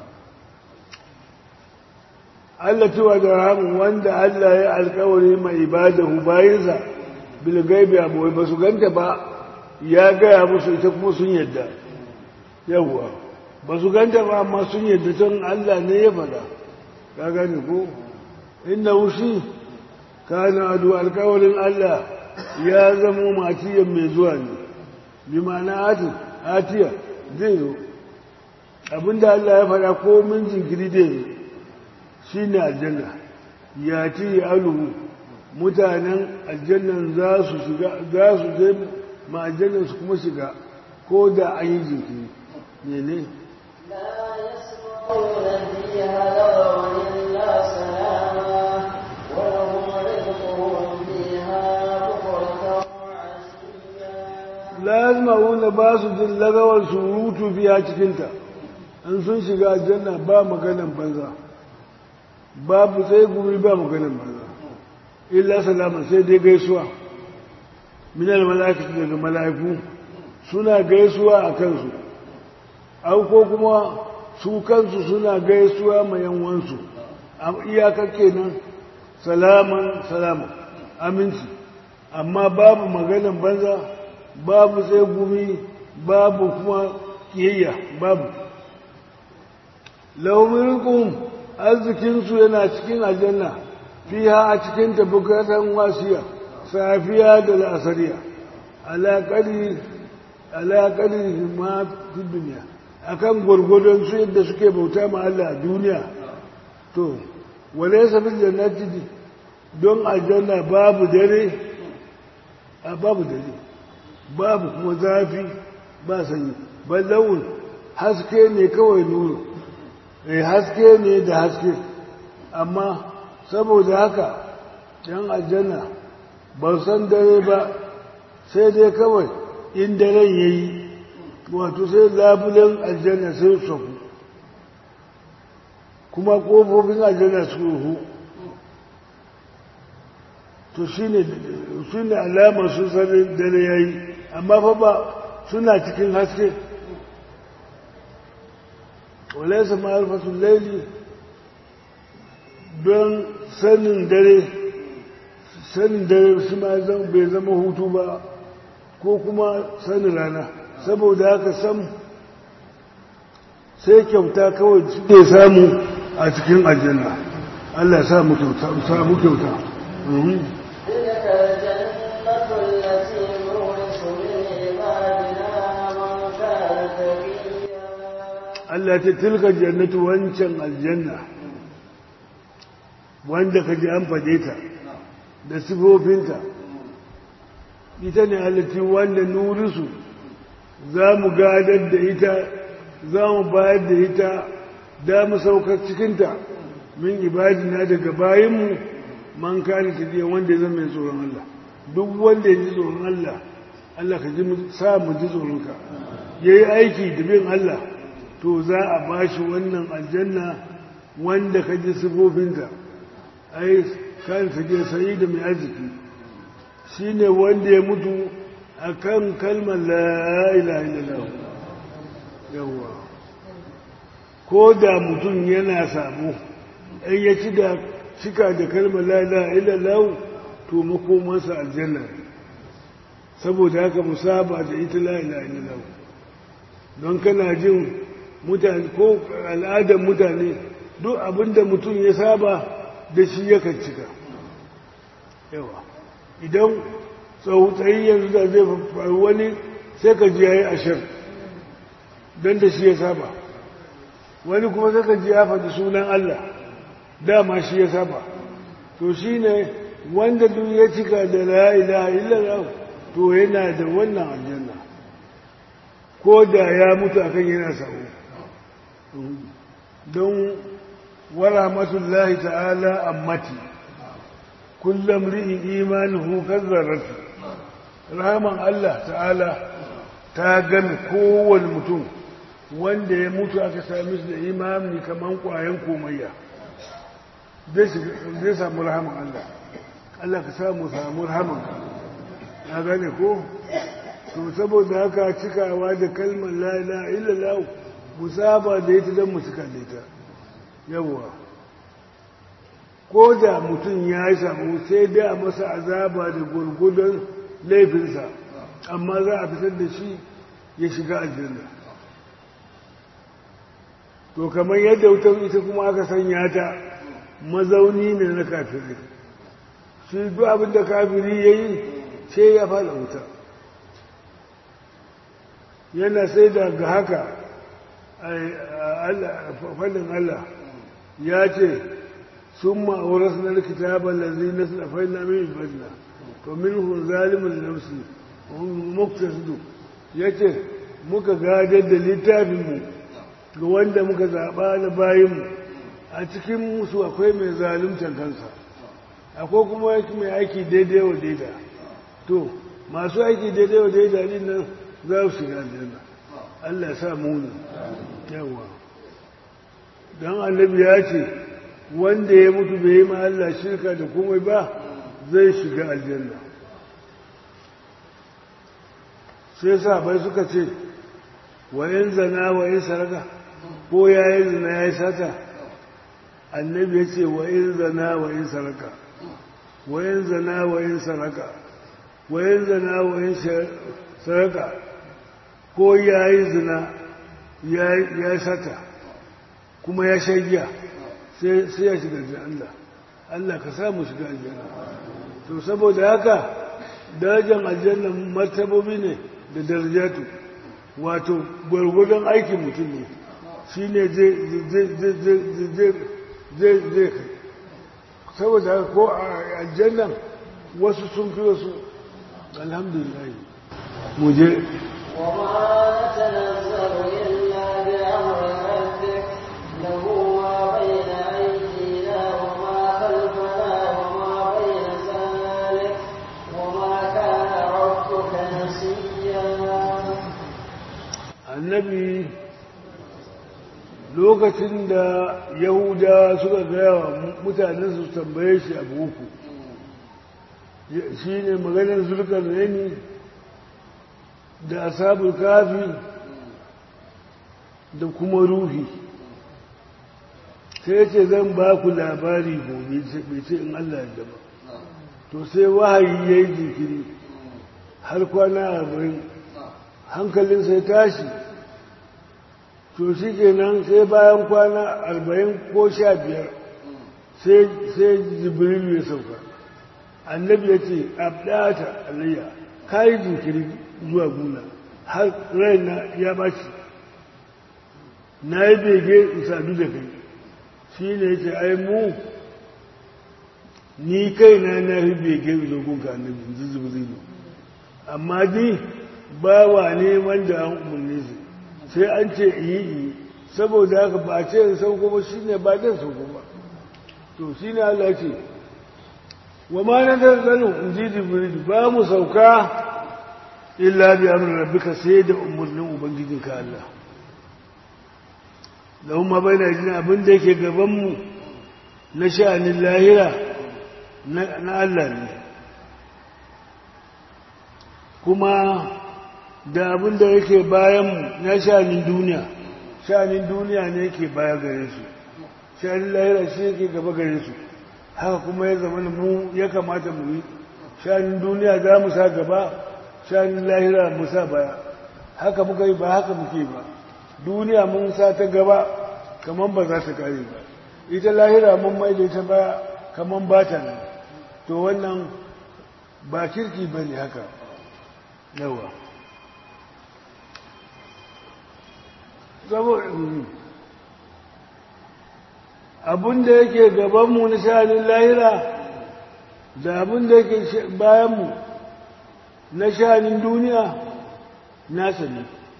Allah cewa da rahamun wanda Allah ya alkawari mai ibadahu bayansa bilgaibi abuwai ba su ganta ba ya gaya musu ita kuma sun yadda yawwa ba su ganta ba amma sun yadda tun Allah ne ya fada ka gane ko inna wushi kana adu alkawarin Allah ya zama matiyan mai zuwa ne bi ma'ana ati atiya zai zo abinda Allah ya fada ko min jinkiri zai zo shi ne aljanna ya ci aluhu mutanen aljannan za su shiga za su je ma aljannan su kuma shiga ko da an yi jinkiri ne ne لا يسمعون فيها لغوا إلا سلاما ولهم رزقهم فيها بكرة وعشيا lazima ba su jin lagawar surutu biya cikinta in sun shiga aljanna ba maganan banza babu sai guri ba maganan banza illa salama sai dai gaisuwa minal mala'ikatu daga mala'iku suna gaisuwa a kansu au ko kuma su kansu suna gaisuwa ma yanwansu iyakar kenan salaman salaman aminci amma babu maganan banza babu sai gumi babu kuma kiyayya babu laumirkum arzikinsu yana cikin aljanna fiha a cikin tabukatan wasiya safiya da la'asariya alaƙari ma fi duniya akan gwargwadon su yadda suke bauta ma Allah a duniya to wale safin jannati don aljanna babu dare a babu dare babu kuma zafi ba sanyi ba laun haske ne kawai nuru eh haske ne da haske amma saboda haka yan aljanna ba san dare ba sai dai kawai in daren ya yi wato sai labulen aljanna sai su kuma ƙofofin aljanna su ruhu to shi ne alamar su sanin dare ya yi amma fa ba suna cikin haske walaisa ma'arfatun laili don sanin dare sanin dare shi ma bai zama hutu ba ko kuma sanin rana saboda haka sam sai kyauta kawai suke samu a cikin aljanna Allah ya samu kyauta تلك الجنة التي نورث من عبادنا من كان تقيا Allah ta tilka jannatu wancan aljanna wanda ka ji an fade ta da sifofinta ita ne halitti wanda nurisu za mu gadar da ita za mu bayar da ita da mu saukar cikinta min ibadina daga bayanmu man kani tafiya wanda ya zama mai tsoron Allah duk wanda ya ji tsoron Allah Allah ka ji sa mu ji tsoronka ya yi aiki da bin Allah to za a ba shi wannan aljanna wanda ka ji sifofinta ai kan take sayi da mai arziki shi ne wanda ya mutu a kan kalmar la'ila illallah yawwa ko da mutum yana sabo in ya ci da cika da kalmar la'ila illallah to makomansa aljanna ne saboda haka musaba da ita la ilaha illallah don kana jin mutane ko al'adar mutane duk abinda mutum ya saba da shi yakan cika yawa idan tsautsayi yanzu da zai faru wani sai ka ji yayi ashir don da shi ya saba wani kuma sai ka ji ya faɗi sunan Allah dama shi ya saba to shi ne wanda duk ya cika da la ilaha illallah to yana da wannan aljanna ko da ya mutu akan yana sa'o don warahmatullahi ta'ala ammati kullum ri'in imanuhu kazzaratu rahaman Allah ta'ala ta gami kowane mutum wanda ya mutu aka sami shi da imani kamar kwayan komayya zai samu rahaman Allah Allah ka samu samu rahaman na gane ko to saboda haka cikawa da kalmar la ilaha illallah musaba da ita don mu cika da ita yawwa ko da mutum ya yi samu sai dai a masa azaba da gurgudun laifinsa amma za a fitar da shi ya shiga aljanna to kamar yadda wutar ita kuma aka sanya ta mazauni ne na kafirai shi duk abin da kafiri ya yi sai ya fada wuta yana sai daga haka fadin Allah ya ce sun ma'auras na kitabar lalzi na sinafai na min ibadna to minhum zalimin nafsi muktasidu ya ce muka gadar da littafinmu ga wanda muka zaɓa na bayanmu a cikin musu akwai mai zaluntar kansa akwai kuma mai aiki daidai wa daida to masu aiki daidai wa daida din nan za su shiga aljanna Allah ya sa muni yawa don annabi ya ce wanda ya mutu bai yi ma Allah shirka da komai ba zai shiga aljanna sai sabai suka ce wayan zana wayan saraka ko ya yi zina ya yi sata annabi ya ce wayan zana wayan saraka wayan zana wayan saraka wayan zana wayan saraka ko ya yi zina ya yi sata kuma ya shagiya sai ya shiga Allah Allah ka samu shiga aljanna to saboda haka darajar aljanna martabobi ne da darajatu wato gwargwadon aikin mutum ne shi ne zai kai saboda haka ko a aljannan wasu sun fi wasu alhamdulillah mu je وما نتنزل إلا بأمر ربك له ما بين أيدينا وما خلفنا وما بين ذلك وما كان ربك نسيا annabi lokacin da yahuda suka gaya wa mutanen su tambaye shi abu uku shi ne maganin zulkar reni da asabul kafi da kuma ruhi sai ce zan ba ku labari gobe bai ce in Allah ya ba to sai wahayi ya yi jikiri har kwana arba'in hankalin sai tashi to shi kenan sai bayan kwana arba'in ko sha biyar sai jibrilu ya sauka annabi ya ce abdata alayya ka yi jinkiri zuwa guna har raina ya bashi na yi bege in sadu da kai shi ne ya ce ai mu ni kaina na yi bege in zo gunka annabi in ji jibrilu amma ni bawa ne wanda an umarni su sai an ce yi yi saboda haka ba ce in sauko ba shi ne ba dan sauko ba to shi ne Allah ce wa ma na zazzalu in ji jibril ba mu sauka illa bi amri rabbika sai da umarnin ubangijinka Allah lahum ma bayna jina abin da yake gaban mu na sha'anin lahira na Allah ne kuma da abin da yake bayanmu na sha'anin duniya sha'anin duniya ne yake baya gare su sha'anin lahira shi yake gaba gare su haka kuma ya zama mu ya kamata mu yi shanin duniya za mu sa gaba shanin lahira mu sa baya haka muka yi ba haka muke ba duniya mun sa ta gaba kamar ba za ta kare ba ita lahira mun maida ta baya kamar ba ta nan to wannan ba kirki ba ne haka yawa abin da yake gabanmu na sha'anin lahira da abin da yake bayanmu na sha'anin duniya nasa ne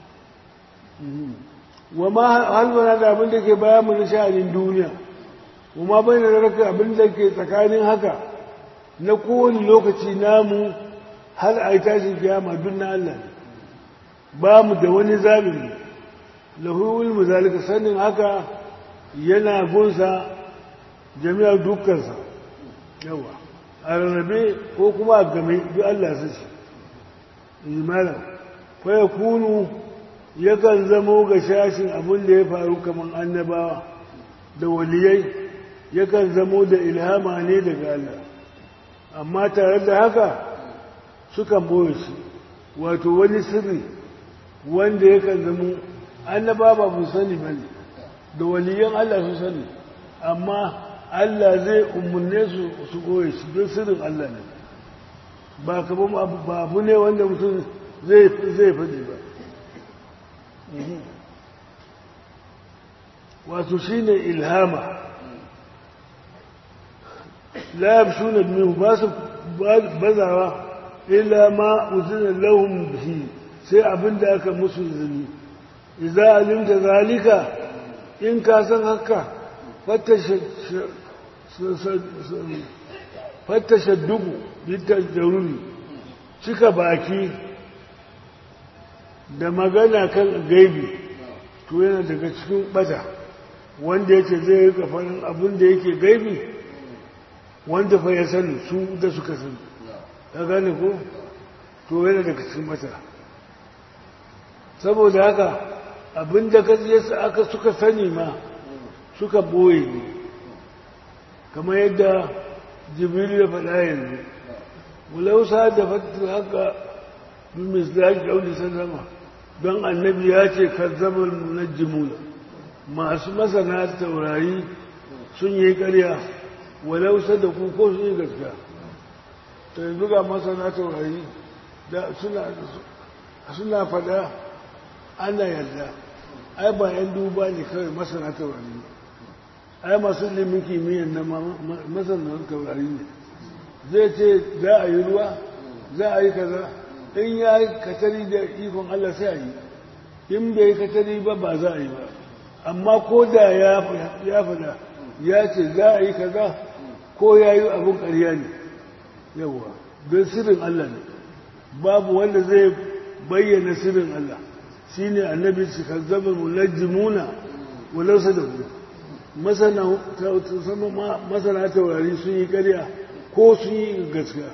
wa ma halbana da abin da ke bayanmu na sha'anin duniya wa ma bai da raka abin da ke tsakanin haka na kowane lokaci namu har a yi tashin kiyama duk na Allah ne ba mu da wani zalimi lahu ilmu zalika sanin haka yana gunsa jami'ar dukkansa yawa a rarrabe ko kuma a game duk Allah su ce imanin kwaya kunu yakan zamo ga shashin abin da ya faru kamar annabawa da waliyai yakan zamo da ilhama ne daga Allah amma tare da haka sukan boye shi wato wani sirri wanda yakan zamo annaba ba mu sani ba ne da waliyan Allah su sani amma Allah zai umarne su su goye shi don sirrin Allah ne ba kamar ba abu ne wanda mutum zai faɗi ba wato shi ne ilhama la su na biyu ba su bazawa illa ma uzina lahum bihi sai abin da aka musu izini idza alimta zalika in ka san haka fatta shaddugu bitar jaruri cika baki da magana kan gaibi to yana daga cikin bata wanda yake zai rika faɗin abin da yake gaibi wanda fa ya sani su da suka sani ka gane ko to yana daga cikin bata saboda haka abin da aka suka sani ma suka boye ne kamar yadda jibril ya faɗa yanzu mulausa da fatu haka bimis da ake ɗauni sallama don annabi ya ce kazzabar munajjimuna masu masana taurari sun yi ƙarya walausa da ku ko sun yi gaskiya ta yanzu ga masana taurari suna faɗa ana yarda ai ba yan duba ne kawai masana taurari ai masu ilimin kimiyyar na masana taurari ne zai ce za a yi ruwa za a yi kaza in ya yi katari da ikon Allah sai a yi in bai katari ba ba za a yi ba amma ko da ya fada ya ce za a yi kaza ko ya yi abin ƙarya ne yawa don sirrin Allah ne babu wanda zai bayyana sirrin Allah shi ne annabi su kazzaba mulajjimuna walau da ku masana taurari sun yi karya ko sun yi gaskiya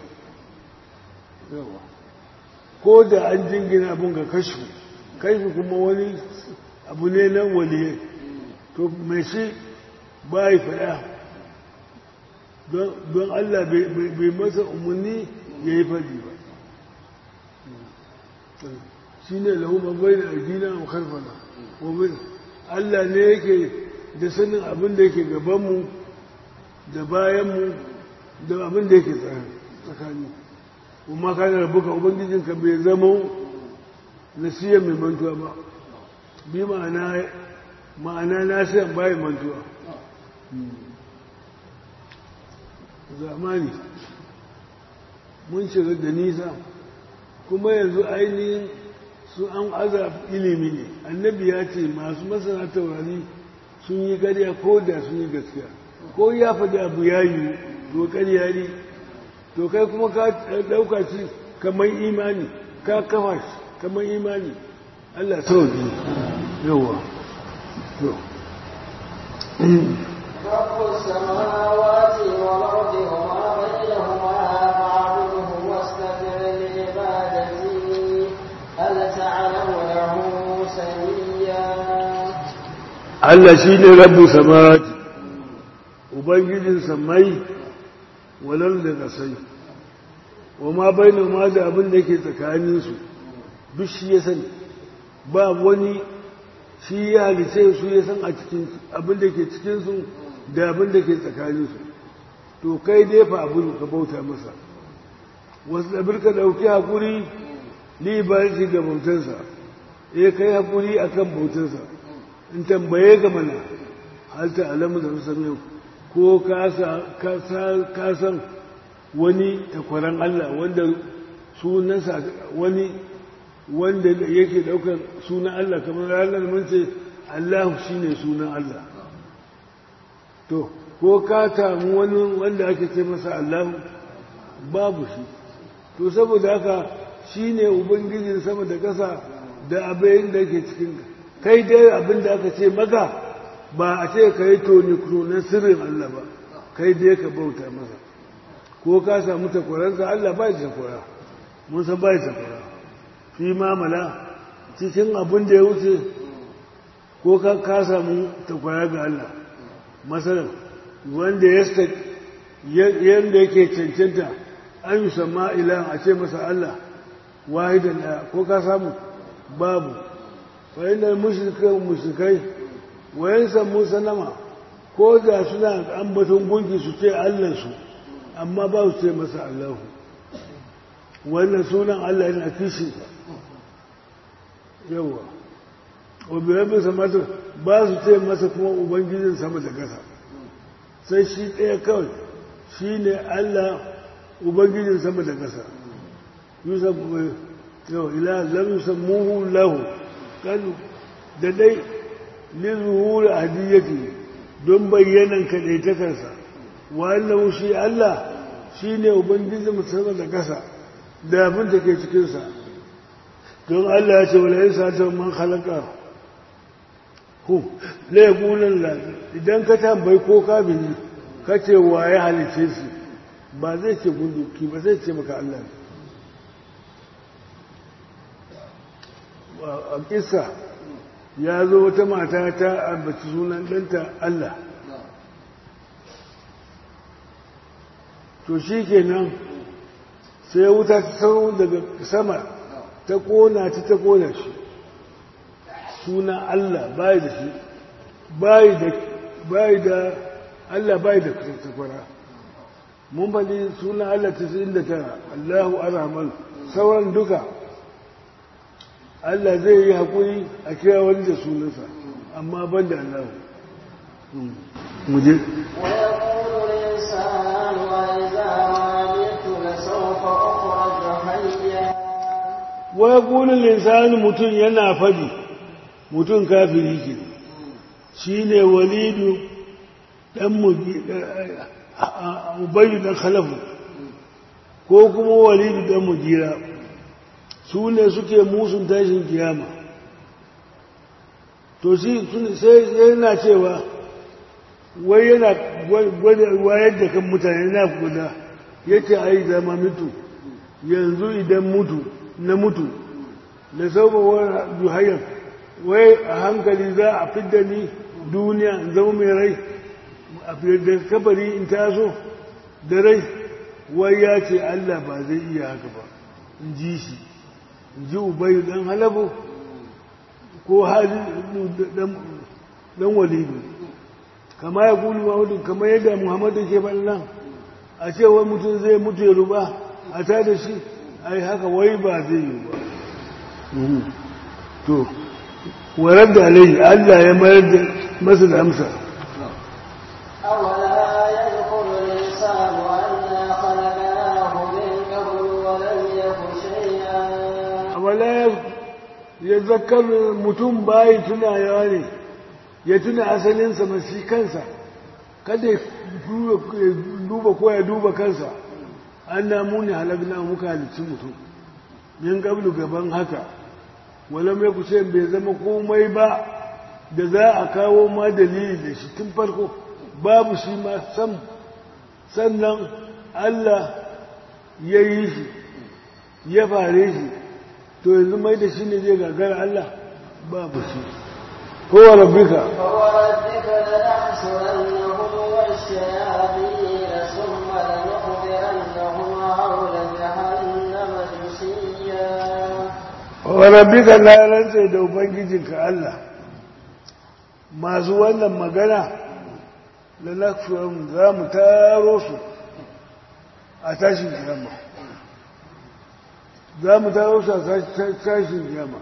ko da an jingina abin ga kashu kaifi kuma wani abu ne nan waliye to mai shi ba yi faɗa don Allah bai masa umarni ya yi faɗi ba shi ne lahumar bai da addina a karfana wabin Allah ne yake da sanin abin da yake gabanmu da bayanmu da abin da yake tsakani kuma ka da rabuka ubangijinka bai zama nasiya mai mantuwa ba bi ma'ana ma'ana nasiyan bayan mantuwa zamani mun shiga da nisa kuma yanzu ainihin su an aza ilimi ne annabi ya ce masu masana taurari sun yi ƙarya ko da sun yi gaskiya ko ya faɗi abu ya yi to ƙarya ne to kai kuma ka ɗauka ci kamar imani ka kafa shi kamar imani Allah sauki yawa to رب السماوات والأرض وما بينهما فاعبده واستغفر لعبادته هل تعلم له سميا Allah shi ne rabu samawati ubangijin samai walar da kasai wa ma bainu ma da abin da ke tsakaninsu duk shi ya sani ba wani shi ya halice su ya san a cikin abin da ke cikinsu da abin da ke tsakaninsu to kai dai fa abin ka bauta masa wasu ɗabir ka ɗauki haƙuri libarci ga bautansa ya kai haƙuri a kan bautansa in tambaye ga mana halta alamu da musamman ko ka san wani takwaran Allah wanda sunansa wani wanda yake daukar sunan Allah kamar ranar mun ce Allah shine sunan Allah to ko ka samu wani wanda ake ce masa Allah babu shi to saboda haka shine ubangijin sama da ƙasa da abin da yake cikin kai dai abin da aka ce maka ba a ce ka yi toni na sirrin Allah ba kai dai ka bauta masa ko ka samu takwaransa Allah ba ya takwara mun san ba ya takwara fi mamala cikin abin da ya wuce ko ka ka samu takwara ga Allah masalan wanda ya yanda yake cancanta an yi sama ilan a ce masa Allah wahidan ɗaya ko ka samu babu fa inda mushrikai mushrikai wayan samu sanama ko da suna ambaton gunki su ce Allah su amma ba su ce masa Allahu wannan sunan Allah yana kishi yawa wabi rabin samata ba su ce masa kuma ubangijin sama da ƙasa sai shi ɗaya kawai shi ne Allah ubangijin sama da ƙasa yusuf yau ila lam yusammuhu lahu kanu da dai lizuhur hadiyyati don bayyanan kadaitakarsa wannan shi Allah shine ubangijin musamman da ƙasa da abin da ke cikinsa don Allah ya ce wala yin satar man halaka hu la yaqulan la idan ka tambayi ko kabini ka ce wa ya halice shi ba zai ce gunduki ba zai ce maka Allah a kissa ya zo wata mata ta ambaci sunan ɗanta Allah to shi kenan sai wuta ta sau daga sama ta kona ta ta kona shi suna Allah bai da shi bai da bai da Allah bai da takwara mun faɗi suna Allah ta da tara Allahu arhaman sauran duka Allah zai yi haƙuri a kira wani da sunansa amma ban da Allah muje ويقول الإنسان وإذا مت لسوف أخرج حيا wai ƙunin linsani mutum yana faɗi mutum kafiri ke shi ne walidu ɗan ubayu ɗan khalafu ko kuma walidu ɗan mujira su ne suke musun tashin kiyama to shi sai yana cewa wai yana wayar da kan mutane na guda yake ai zama mutu yanzu idan mutu na mutu da saboda duhayar wai a hankali za a fidda ni duniya in zama mai rai a da kabari in taso da rai wai ya ce Allah ba zai iya haka ba in ji shi in ji ubayu dan halabu ko hali dan walidu kama ya kulu mahudu kama yadda muhammadu ke nan a ce wai mutum zai mutu ya ruba a ta da shi ai haka wai ba zai yi ba to warar da alai Allah ya mayar da masa da amsa أولا يذكر الإنسان أنا خلقناه من قبل ولم يك شيئا wala ya zakar mutum bayi tunawa ne ya tuna asalinsa masu kansa kada ya duba ko ya duba kansa an namu ne halagna muka halicci mutum yin gablu gaban haka wala mai kuce bai zama komai ba da za a kawo ma dalili da shi tun farko babu shi ma sam sannan Allah ya yi shi ya fare shi to yanzu mai da shi ne zai gagara Allah babu shi kowa rabbika فوربك لنحشرنهم والشياطين ثم لنخرجنهم wa rabbika la rantsa da ubangijinka Allah masu wannan magana la nakfurum za mu taro su a tashin kiyama za mu taro su a tashin kiyama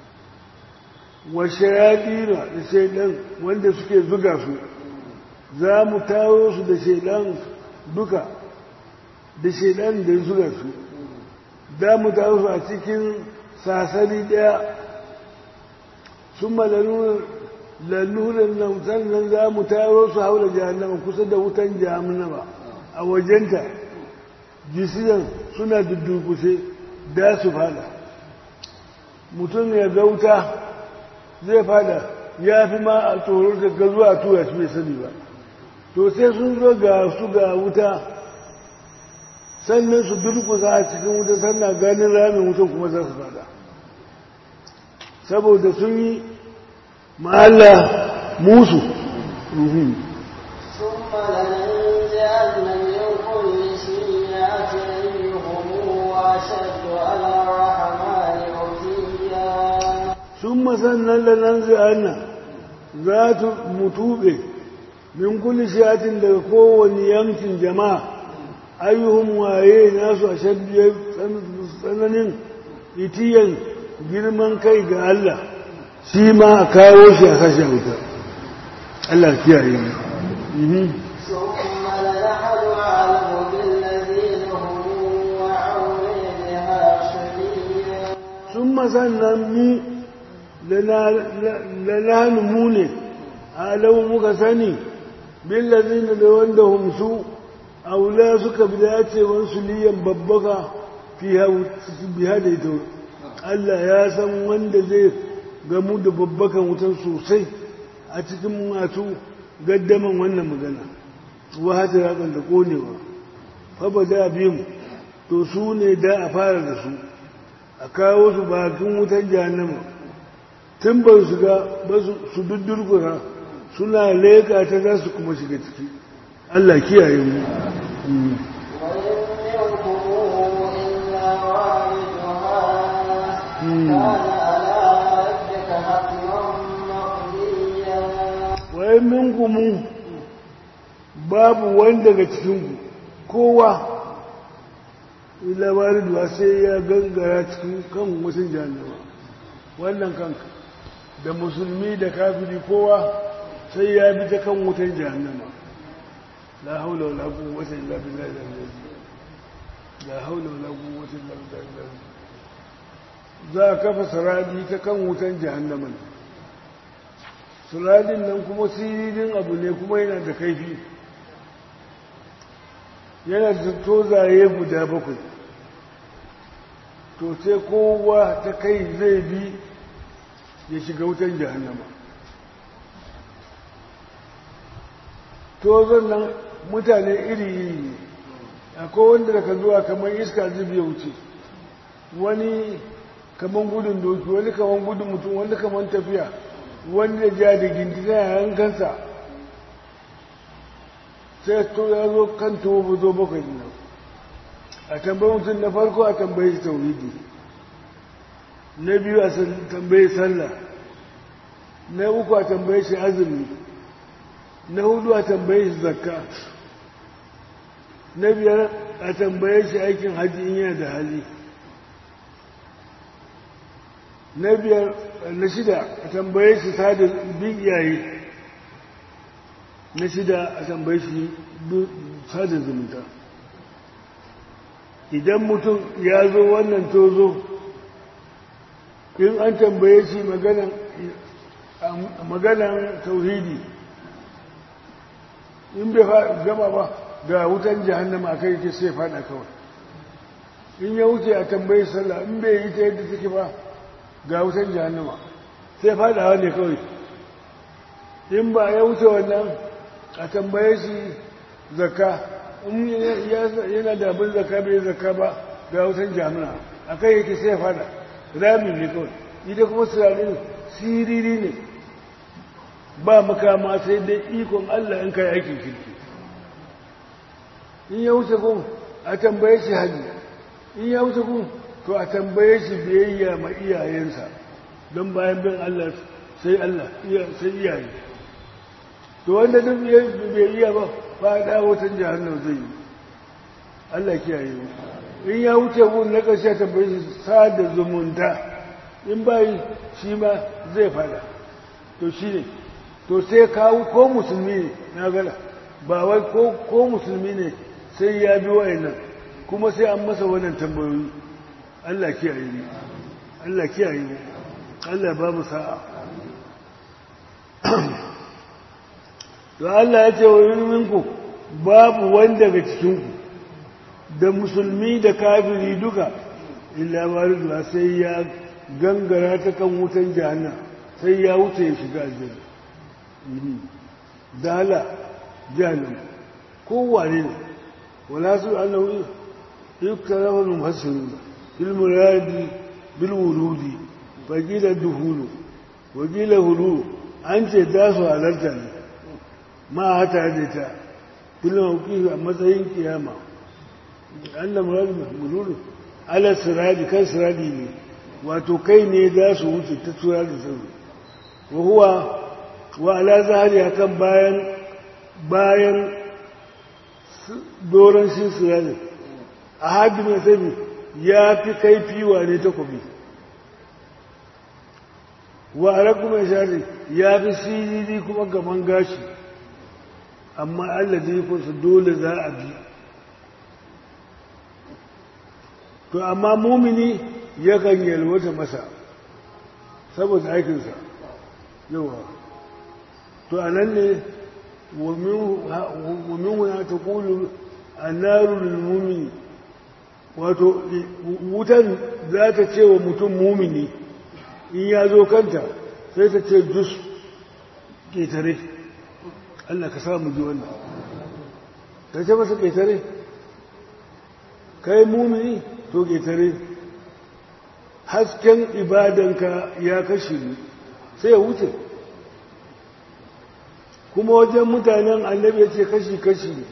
wa shayadina da shaidan wanda suke zuga su za mu taro su da shaidan duka da shaidan da zuga su za mu taro su a cikin sasari daya sun malalunan nan sannan za mu taro su haula jahannama kusa da wutan jahannama a wajenta jisiyan suna duddukushe da su fada mutum ya ga wuta zai fada ya fi ma a tsoron ga zuwa tura shi bai sani ba to sai sun zo ga su ga wuta sannan su durkusa a cikin wuta sannan ganin ramin wutan kuma za su fada saboda sun yi ma'alla musu ثم لننزعن من كل شيعة أيهم أشد على الرحمن عتيا sun masannan da nan zai za ta mutube min kulli shi'atin daga kowane yankin jama'a ayyuhun waye nasu a shaddiyar tsananin itiyan girman kai ga Allah shi ma a kawo shi a kashe wuta Allah kiyaye mu Mhm. ثم لنحن أعلم بالذين هم وعون بها شديدا sun masannan mu lalani mu ne alamu muka sani billazina da wanda humsu aula suka bi dacewar su liyan babbaka fi biya da ita Allah ya san wanda zai gamu da babbakan wutan sosai a cikin masu gaddaman wannan magana wahata yakan da konewa fa da biyun to su ne da a fara da su a kawo su bakin wutan jahannama tun ba su ga ba su duddurkura suna leka ta za su kuma shiga ciki Allah kiyaye mu Mm. وإن منكم إلا واردها مم. كان على ربك حتما مقضيا wai minkumu babu wani daga cikinku kowa labarin da sai ya gangara cikin kan mutum jahannama wannan kanka da musulmi da kafiri kowa sai ya bi ta kan wutan jahannama la haula wala quwwata illa billahi al-azim la haula wala quwwata illa billahi al-azim za a kafa saradi ta kan wutan jahannama ne suradin nan kuma siririn abu ne kuma yana da kaifi yana da tozaye guda bakwai to sai kowa ta kai zai bi ya shiga wutan jahannama tozon nan mutane iri-iri ne akwai wanda daga zuwa kamar iska zubi ya wuce wani kamar gudun doki wani kamar gudun mutum wani kamar tafiya wani da ja da gindina a yankansa sai to ya zo kan tuwo zo bakwai nan a tambayi mutum na farko a tambayi shi tauhidi na biyu a tambayi sallah na uku a tambayi shi azumi na hudu a tambayi shi zakka na biyar a tambaye shi aikin hajji in yana da hali na biyar na shida a tambaye shi sada bin iyaye na shida a tambaye shi sada zumunta idan mutum ya zo wannan tozo in an tambaye shi maganan tauhidi in bai gama ba ga wutan jahannama kai yake sai fada kawai in ya wuce a tambayi sallah in bai yi ta yadda take ba ga wutan jahannama sai fadawa ne kawai in ba ya wuce wannan a tambaye shi zakka in yana da abin zakka bai zakka ba ga wutan jahannama a kai yake sai fada rami ne kawai ita kuma sirarin siriri ne ba makama sai dai ikon Allah in kai aikin kirki in ya wuce gun a tambaye shi hajji in ya wuce gun to a tambaye shi biyayya ma iyayensa don bayan bin Allah sai Allah sai iyaye to wanda duk bai iya ba ba da wutan jahannam zai yi Allah kiyaye mu in ya wuce gun na ƙarshe tambaye shi sada zumunta in bai shi ma zai fada to shi ne to sai kawo ko musulmi ne na gala ba wai ko musulmi ne sai ya bi wayannan kuma sai an masa wannan tambayoyi Allah kiyaye ni Allah kiyaye ni Allah ba mu sa'a to Allah ya ce wa minku babu wanda daga cikinku da musulmi da kafiri duka illa mariduwa sai ya gangara ta kan wutan jahannam sai ya wuce ya shiga aljanna dala jahannam kowane ne wala su annahu yuktarafa min mufassirun bil muradi bil wurudi faqila duhulu wa qila hulu an ce da su halarta ne ma hata da ta kullum a matsayin kiyama Allah muradu mululu ala siradi kan siradi ne wato kai ne za su wuce ta tura da sauri wa huwa wa ala zahari akan bayan bayan doron shi siradi a hadi mai sani ya fi kaifi wa ne takobi wa alaƙu mai shari ya fi siriri kuma gaban gashi amma Allah zai kusa dole za a bi to amma mumini yakan yalwata masa saboda aikinsa yawa to a nan ne wamin wuna ta kulu a narun mumini wato wutan za ta ce wa mutum mumini in ya zo kanta sai ta ce jus ƙetare Allah ka samu ji wannan ta ce masa ƙetare kai mumini to ƙetare hasken ibadanka ya kashe ni sai ya wuce kuma wajen mutanen annabi ya ce kashi-kashi ne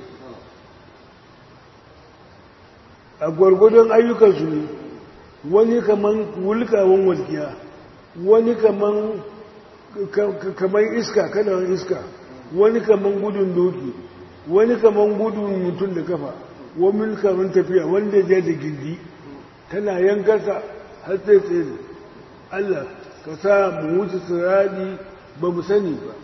a gwargwadon ayyukansu ne wani kaman wulkawan walkiya wani kaman kaman iska kanawan iska wani kaman gudun doki wani kaman gudun mutum da kafa wani kaman tafiya wanda ya da gindi tana yankarsa har sai tsaye Allah ka sa mu wuce siradi ba mu sani ba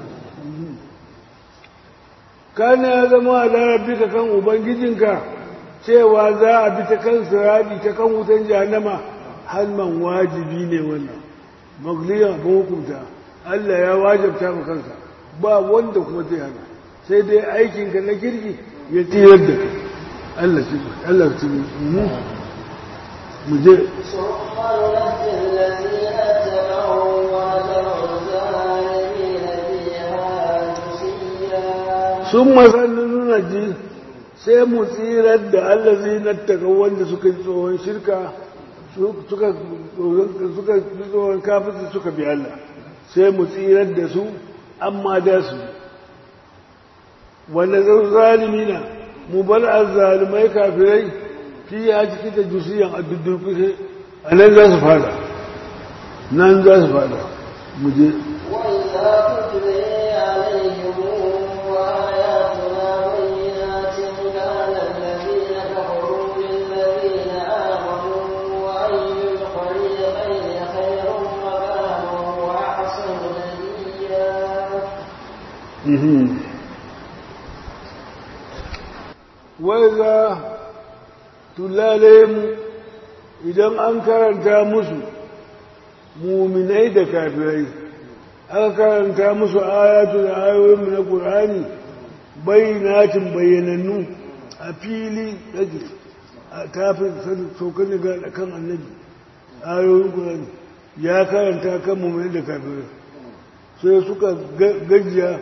kana ya zama a larabbi ka kan ubangijinka cewa za a bi ta kan siradi ta kan wutan jahannama halman wajibi ne wannan magliyan abin hukunta Allah ya wajabta mu kansa ba wanda kuma zai hana sai dai aikinka na kirki ya tiyar da kai Allah ci Allah ci mu mu je sun masannin nuna ji sai mu tsirar da Allah zai nattaka wanda suka yi tsohon shirka suka yi tsohon kafin suka bi Allah sai mu tsirar da su amma da su wanda zan zalimi na mu bar azzalimai kafirai fi ya ciki da jusiyan a duddurkushe a nan za su fada nan za su fada mu je وإذا تتلي عليهم آياتنا بينات كان الذين كفروا بالذين آمنوا أي الفريقين خير مكانا وأحسن نديا waiza tulale mu idan an karanta musu muminai da kafirai aka karanta musu ayatu da ayoyinmu na ƙur'ani bayyanatin bayyanannu a fili yake a tafin saukan daga kan annabi ayoyin ƙur'ani ya karanta kan muminai da kafirai sai suka gajiya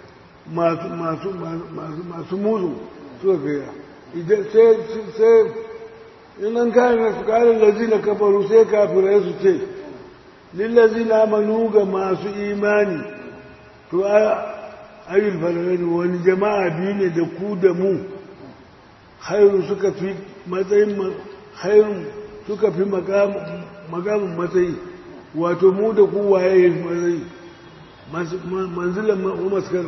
masu muzu suka gaya idan sai in an kare su kare lazina kafaru sai kafirai su ce lillazina manu ga masu imani to ayyul falalani wani jama'a biyu ne da ku da mu hairu suka fi matsayin hairun suka fi makamin matsayi wato mu da ku waye ya fi matsayi manzilan maskar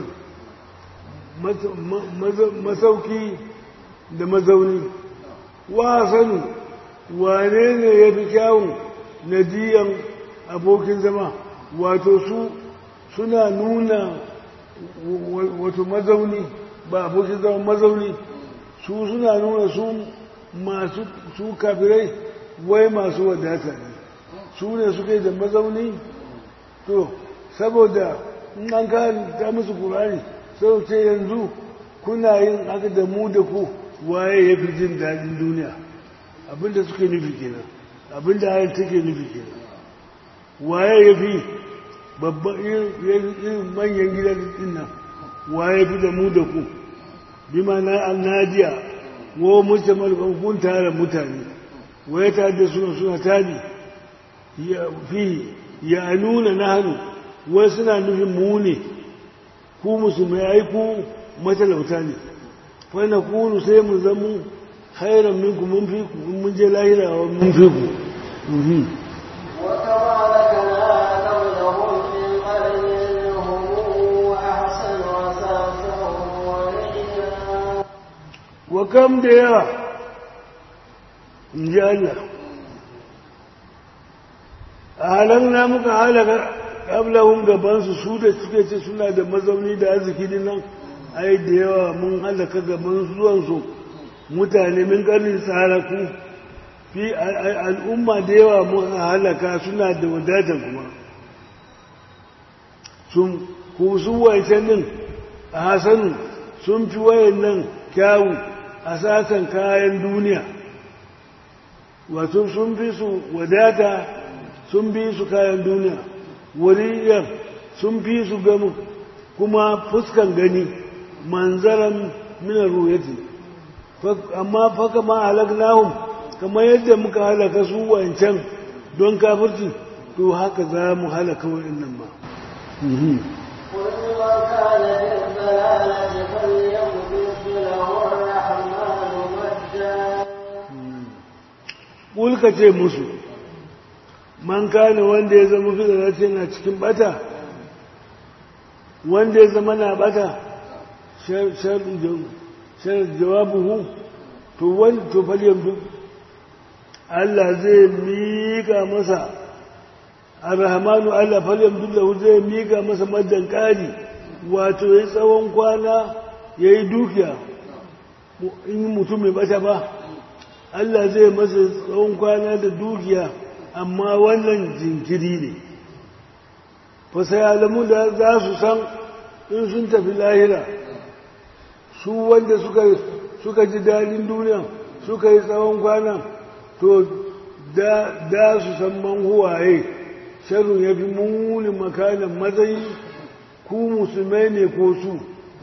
masauki da mazauni wa sanu wane ne ya fi kyawun nadiyan abokin zama wato su suna nuna wato mazauni ba abokin zama mazauni su suna nuna su masu su kafirai wai masu wadata ne su ne suke da mazauni to saboda in an ta musu kurani sau ce yanzu kuna yin haka da mu da ku waye ya fi jin daɗin duniya abinda suke nufi kenan abinda ayin take nufi kenan waye ya fi babban irin manyan gidan din nan waye fi da mu da ku bi mana annadiya wo mujtamal kun tare mutane waye ta da suna suna tabi ya fi ya nuna nahnu wai suna nufin mu ne ku musulmai ai ku matalauta ne fa na kunu sai mu zamu khairan minkum mun fi ku mun je lahira mun fi ku وكما لكنا قبلهم من قرن هم أحسن وسافا ورئيا wa kam da yawa in ji Allah a halar muka halaka ƙablahun gabansu su da suke ce suna da mazauni da arziki din nan ai da yawa mun halaka gaban zuwansu mutane min ƙarnin tsaraku fi al'umma da yawa mun halaka suna da wadatar kuma sun ku su wancan din a hasanu sun fi wayan nan kyawu a sasan kayan duniya wato sun fi su wadata sun fi su kayan duniya wariyar sun fi su gamu kuma fuskan gani manzaran minar ruyati amma faka ma halaknahum kamar yadda muka halaka su wancan don kafirci to haka za mu halaka wa'annan ma قل من كان في الضلالة فليمدد له الرحمن مدا Kulka ce musu, man kane wanda ya zama fi na cikin bata, wanda ya zama na bata, shar jawabuhu, to wani to falyan duk, Allah zai miƙa masa, arhamanu Allah falyan duk da zai miƙa masa madan ƙari, wato ya tsawon kwana ya yi dukiya, in mutum mai bata ba. Allah zai masa tsawon kwana da dukiya amma wannan jinkiri ne fasayalamu da za su san in sun tafi lahira su wanda suka, suka ji daɗin duniya suka yi tsawon kwana to da, su san man huwaye sharru ya fi muni makanan matsayi ku musulmai ne ko su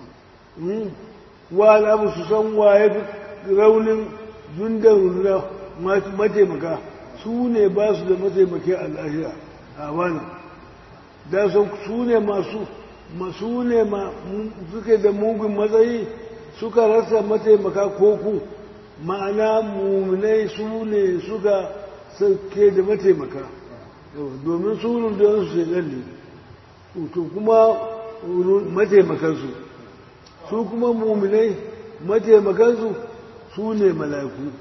wa abu su san waye fi raunin jundan na mataimaka su ne ba su da mataimake a lahira a wani da su ne masu masu ne suke da mugun matsayi suka rasa mataimaka koku ma'ana mummunai su ne suka sauke da mataimaka domin su rundunar su shaidan ne to kuma mataimakansu su kuma mummunai mataimakansu su ne mala'iku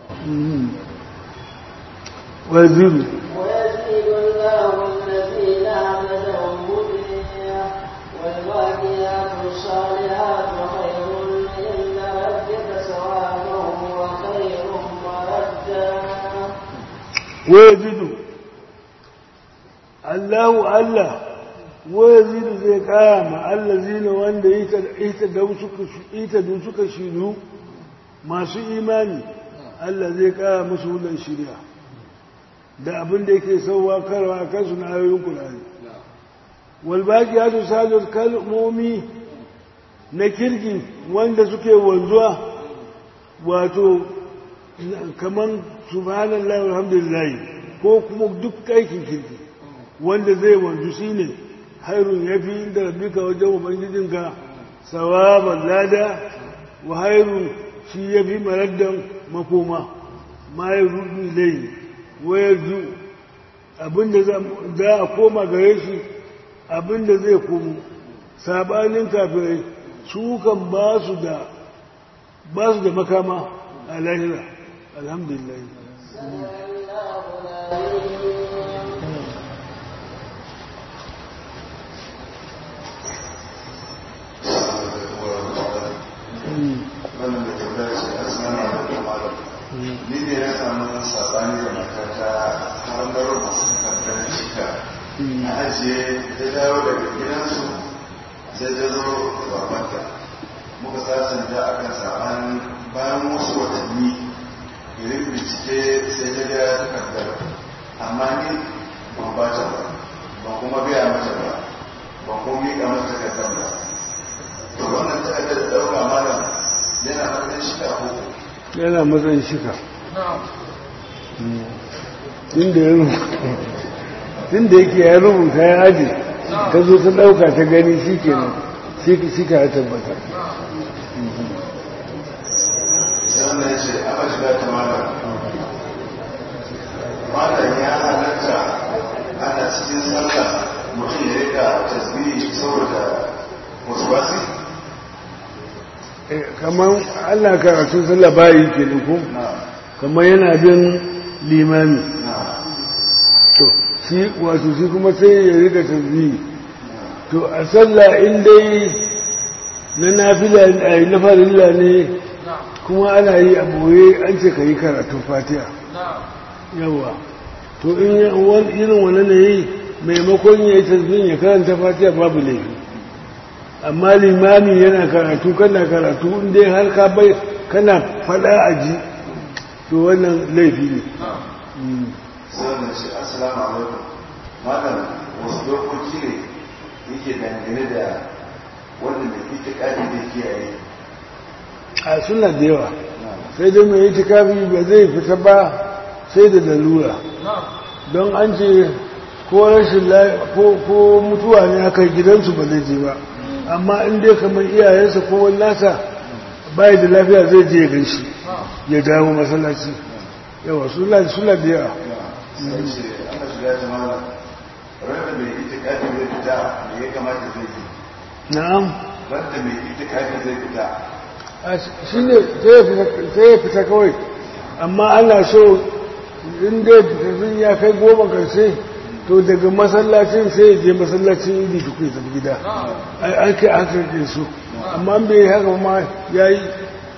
waziru ويزيد الله الذين آمنوا هدى والباقيات الصالحات خير عند ربك ثوابا وخير مردا waziru Allahu Allah waziru zai kaya ma Allah zina wanda ita da suka shiru masu imani Allah zai kaya musu wudan shirya da abin da yake sauwa karwa kansu na ayoyin Qur'ani wal baqiyatu salihut kalmomi na kirki wanda suke wanzuwa wato kaman subhanallahi walhamdulillah ko kuma duk aikin kirki wanda zai wanzu shine hairun yafi inda rabbika wajen ubangijinka sawaban lada wa hairun shi yafi maraddan makoma ma ya rudu ilai wayar zu abinda za a koma gare shi abinda zai komo sabanin kafirai su kan ba su da ba su da makama a lahira alhamdulillah wannan da tambaya ce assalamu alaikum malam ni ne ya samu sabani da matata har da rubu takardar shika na ajiye ta dawo daga gidansu sai ta zo da babanta muka sasanta a kan sabani bayan wasu watanni irin bincike sai ta ga takardar amma ni ban ba ta ba ban kuma biya mata ba ban kuma miƙa mata takardar ba to wannan takardar da ɗauka malam yana matsayin shika ko yana matsayin shika inda ya rubuta inda yake ya rubuta ya aji ta zo ta ɗauka ta gani shi ke nan shika ya tabbata sai wannan ya ce aka shiga ta malam malam ya halatta ana cikin sallah mutum ya rika tasbihi saboda wasu wasi kamar allah karatun sallah bayi ke ko kamar yana bin limami to shi wato shi kuma sai ya rika tasbihi to a sallah in dai na nafila a na farilla ne kuma ana yi a boye an ce ka yi karatun fatiha yawa to in irin wani ne yi maimakon ya yi tasbihin ya karanta fatiha babu laifi amma limami yana karatu kana karatu inda har ka bai kana fada a ji to wannan laifi ne sai wannan ce assalamu alaikum malam wasu dokoki ne yake dangane da wanda mai itikadi da kiyaye a suna da yawa sai dai mai itikafi ba zai fita ba sai da lalura don an ce ko rashin ko mutuwa ne aka gidansu ba zai je ba amma in dai kamar iyayensa ko wani nasa bai da lafiya zai je ya ganshi ya dawo masallaci yawa suna suna da yawa sai ce aka shiga ta malam randa mai itikadi zai fita me ya kamata zai yi na'am randa mai itikadi zai fita shi ne sai ya fita kawai amma ana so in dai fitattun ya kai goma karshe to daga masallacin sai ya je masallacin idi shi kai tafi gida an kai an karfe su amma bai haka ma ya yi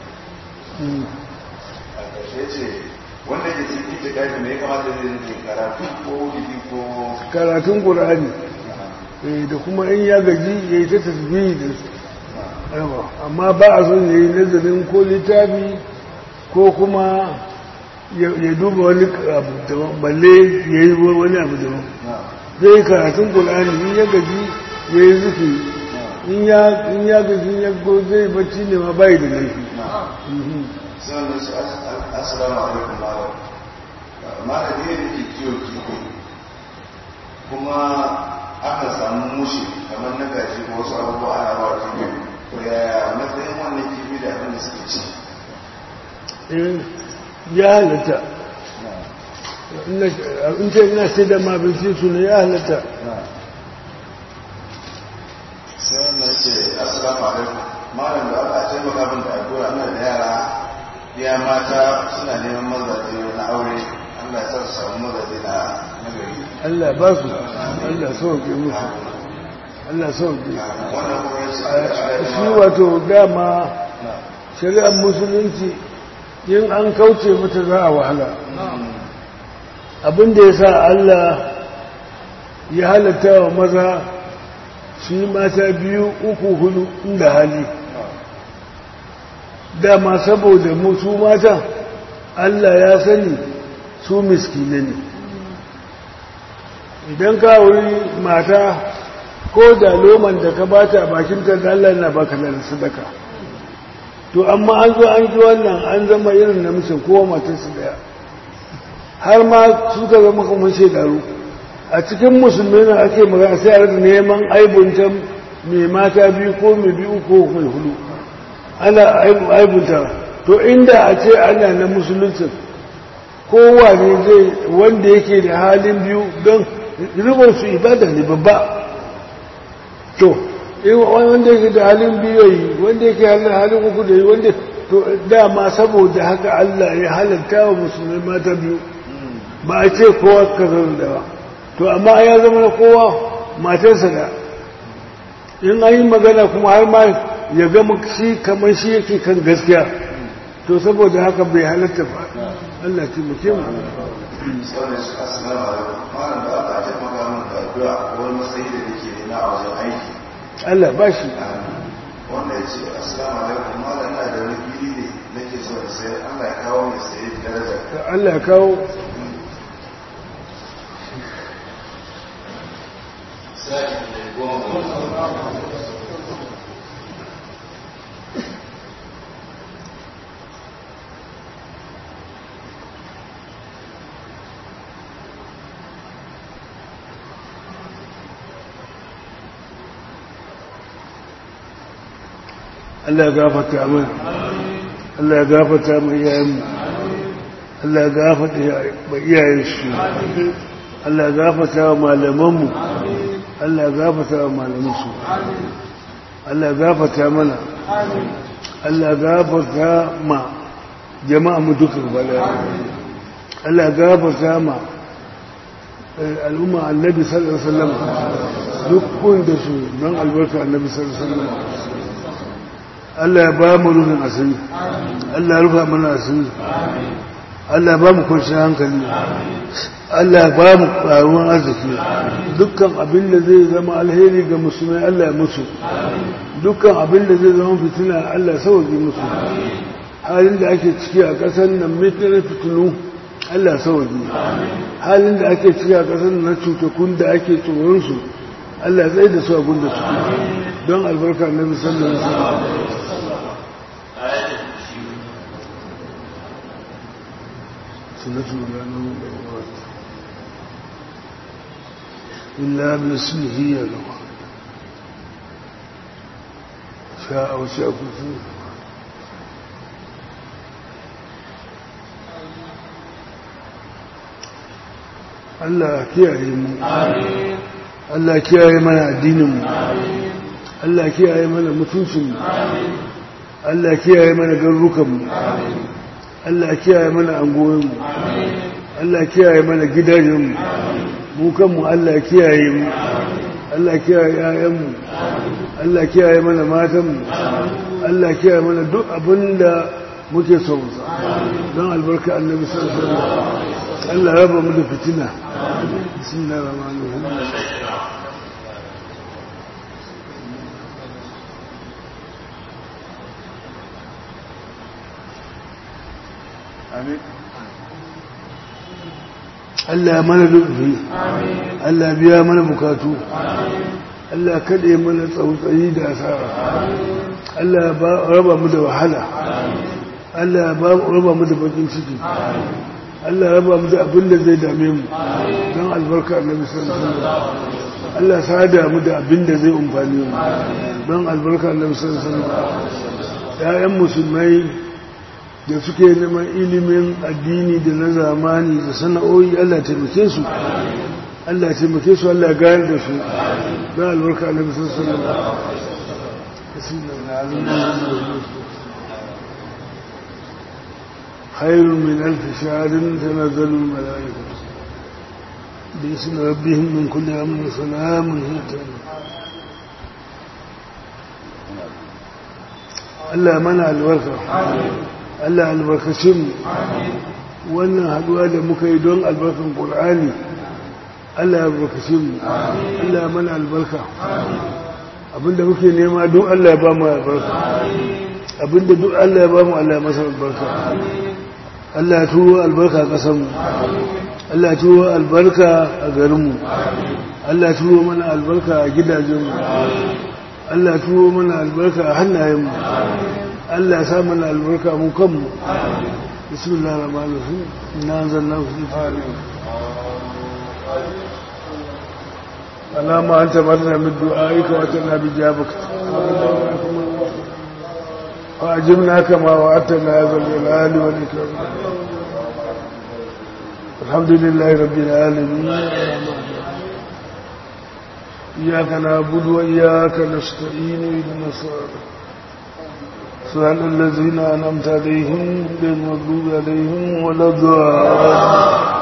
a ƙarshe ce wanda ke cikin itikadi me ya kamata zai yi karatu ko wuri ko karatun ƙur'ani da kuma in ya gaji ya yi ta tasbihi da yawa amma ba a son ya yi nazarin ko littafi ko kuma ya duba wani abu daban balle ya yi wani abu daban zai yi karatun ƙulani in ya gaji ya yi zuki in ya gaji ya go zai bacci ne ma bayi da laifi sai wannan su assalamu alaikum malam malam ne da ke kiwo kiwo kuma aka samu mushi kamar na gaji ko wasu abubuwa ana ba kiwo ko yaya matsayin wannan kifi da abin da suke ci ya halatta in ce ina sai da mabinci su ne ya halatta sai wannan ce assalamu alaikum malam da aka taimaka min da addu'a ina da yara ya mata suna neman mazaje na aure Allah ya sa su samu mazaje na nagari Allah ba su Allah sauke musu Allah sauke wannan kuma ya shi wato dama shari'ar musulunci yin an kauce mata za a wahala abinda ya sa Allah ya halatta wa maza su yi mata biyu uku hudu inda hali dama saboda musu mata Allah ya sani su miskine ne idan ka wuri mata ko da loman da ka bata a bakinta da Allah na baka da sadaka to amma an zo an ji wannan an zama irin namijin kowa matarsu daya har ma suka zama kamar shekaru a cikin musulmi na ake magana sai a rika neman aibunta mai mata biyu ko mai biyu ko mai hudu ana aibunta to inda a ce ana na musuluncin kowa ne zai wanda yake da halin biyu don rikon su ibada ne babba to wanda yake da halin biyu yi wanda yake halin uku da yi wanda to dama saboda haka Allah ya halatta wa musulmai mata biyu ba a ce kowa ka zama da ba to amma ya zama na kowa matarsa da in an yi magana kuma har ma ya gama shi kamar shi yake kan gaskiya to saboda haka bai halatta ba Allah ce muke mu sauran shi assalamu alaikum malam da Allah ya maka mun da addu'a wani matsayi da nake nema a wajen aiki Allah ba shi wanda ya ce assalamu alaikum malam na da wani fili ne nake so da sai Allah ya kawo mai saye daraja Allah ya kawo Allah ya gafarta mana Allah ya gafarta mu iyayenmu Allah ya gafarta ma iyayensu Allah ya gafarta wa malamanmu Allah ya gafarta wa malamansu Allah ya gafarta mana Allah ya gafarta ma jama'a mu duka bala Allah ya gafarta ma al'umma annabi sallallahu alaihi wasallam dukkan da su don albarka annabi sallallahu alaihi wasallam Allah ya ba mu rufin asiri Allah ya rufa mana asiri Allah ya ba mu kwanciyar hankali Allah ya ba mu ƙaruwan arziki dukkan abin da zai zama alheri ga musulmai Allah ya musu dukkan abin da zai zama fitina Allah ya sauke musu halin da ake ciki a ƙasar nan mitinar fitinu Allah ya sauke halin da ake ciki a ƙasar nan cutakun da ake tsoronsu Allah ya tsaye da su a gunda su don albarka na musamman su سنة الغنم والغوات إلا باسمه يلوى شاء وشاء كثير Allah kiyaye mu Allah kiyaye mana addinin mu Allah kiyaye mana mutuncin mu Allah kiyaye mana garurukan mu Allah kiyaye mana angoyinmu Allah kiyaye mana gidajenmu mu kanmu Allah kiyaye mu Allah kiyaye ƴaƴanmu Allah kiyaye mana matanmu Allah kiyaye mana duk abinda muke so don albarka annabi sallallahu alaihi wasallam Allah raba mu da fitina bismillahir rahmanir rahim amin Allah mana lufi Allah biya mana bukatu Allah kaɗe mana tsautsayi da asara Allah raba mu da wahala Allah raba mu da bakin ciki Allah raba mu da abin da zai dame mu don albarka annabi sallallahu alaihi wasallam Allah sada mu da abin da zai umfani mu don albarka annabi sallallahu alaihi wasallam ya'yan musulmai da suke neman ilimin addini da na zamani da sana'o'i Allah taimake su Allah taimake su Allah gayar da su don albarka annabi sallallahu alaihi wasallam خير من ألف شهر تنزل الملائكة باسم ربهم من كل أمر سلام هي Allah mana albarka Allah albarkacin wannan haduwa da muka yi don albarkan Qur'ani Allah albarkacin mu Allah mana albarka abinda muke nema don Allah ya ba mu albarka abinda duk Allah ya ba mu Allah ya masa albarka Allah ya turo albarka a ƙasarmu Allah ya turo albarka a garinmu Allah ya turo mana albarka a gidajenmu Allah ya turo mana albarka a hannayenmu Allah ya sa mana albarka mu kanmu bismillah ar-rahman ar-rahim inna anzalnahu fi fatiha اللهم أنت مرنا من دعائك وأتنا بجابك فأجبنا كما وعدتنا هذا الجلال والإكرام الحمد لله رب العالمين إياك نعبد وإياك نستعين إلى الصراط صراط الذين أنعمت عليهم غير المغضوب عليهم ولا الضالين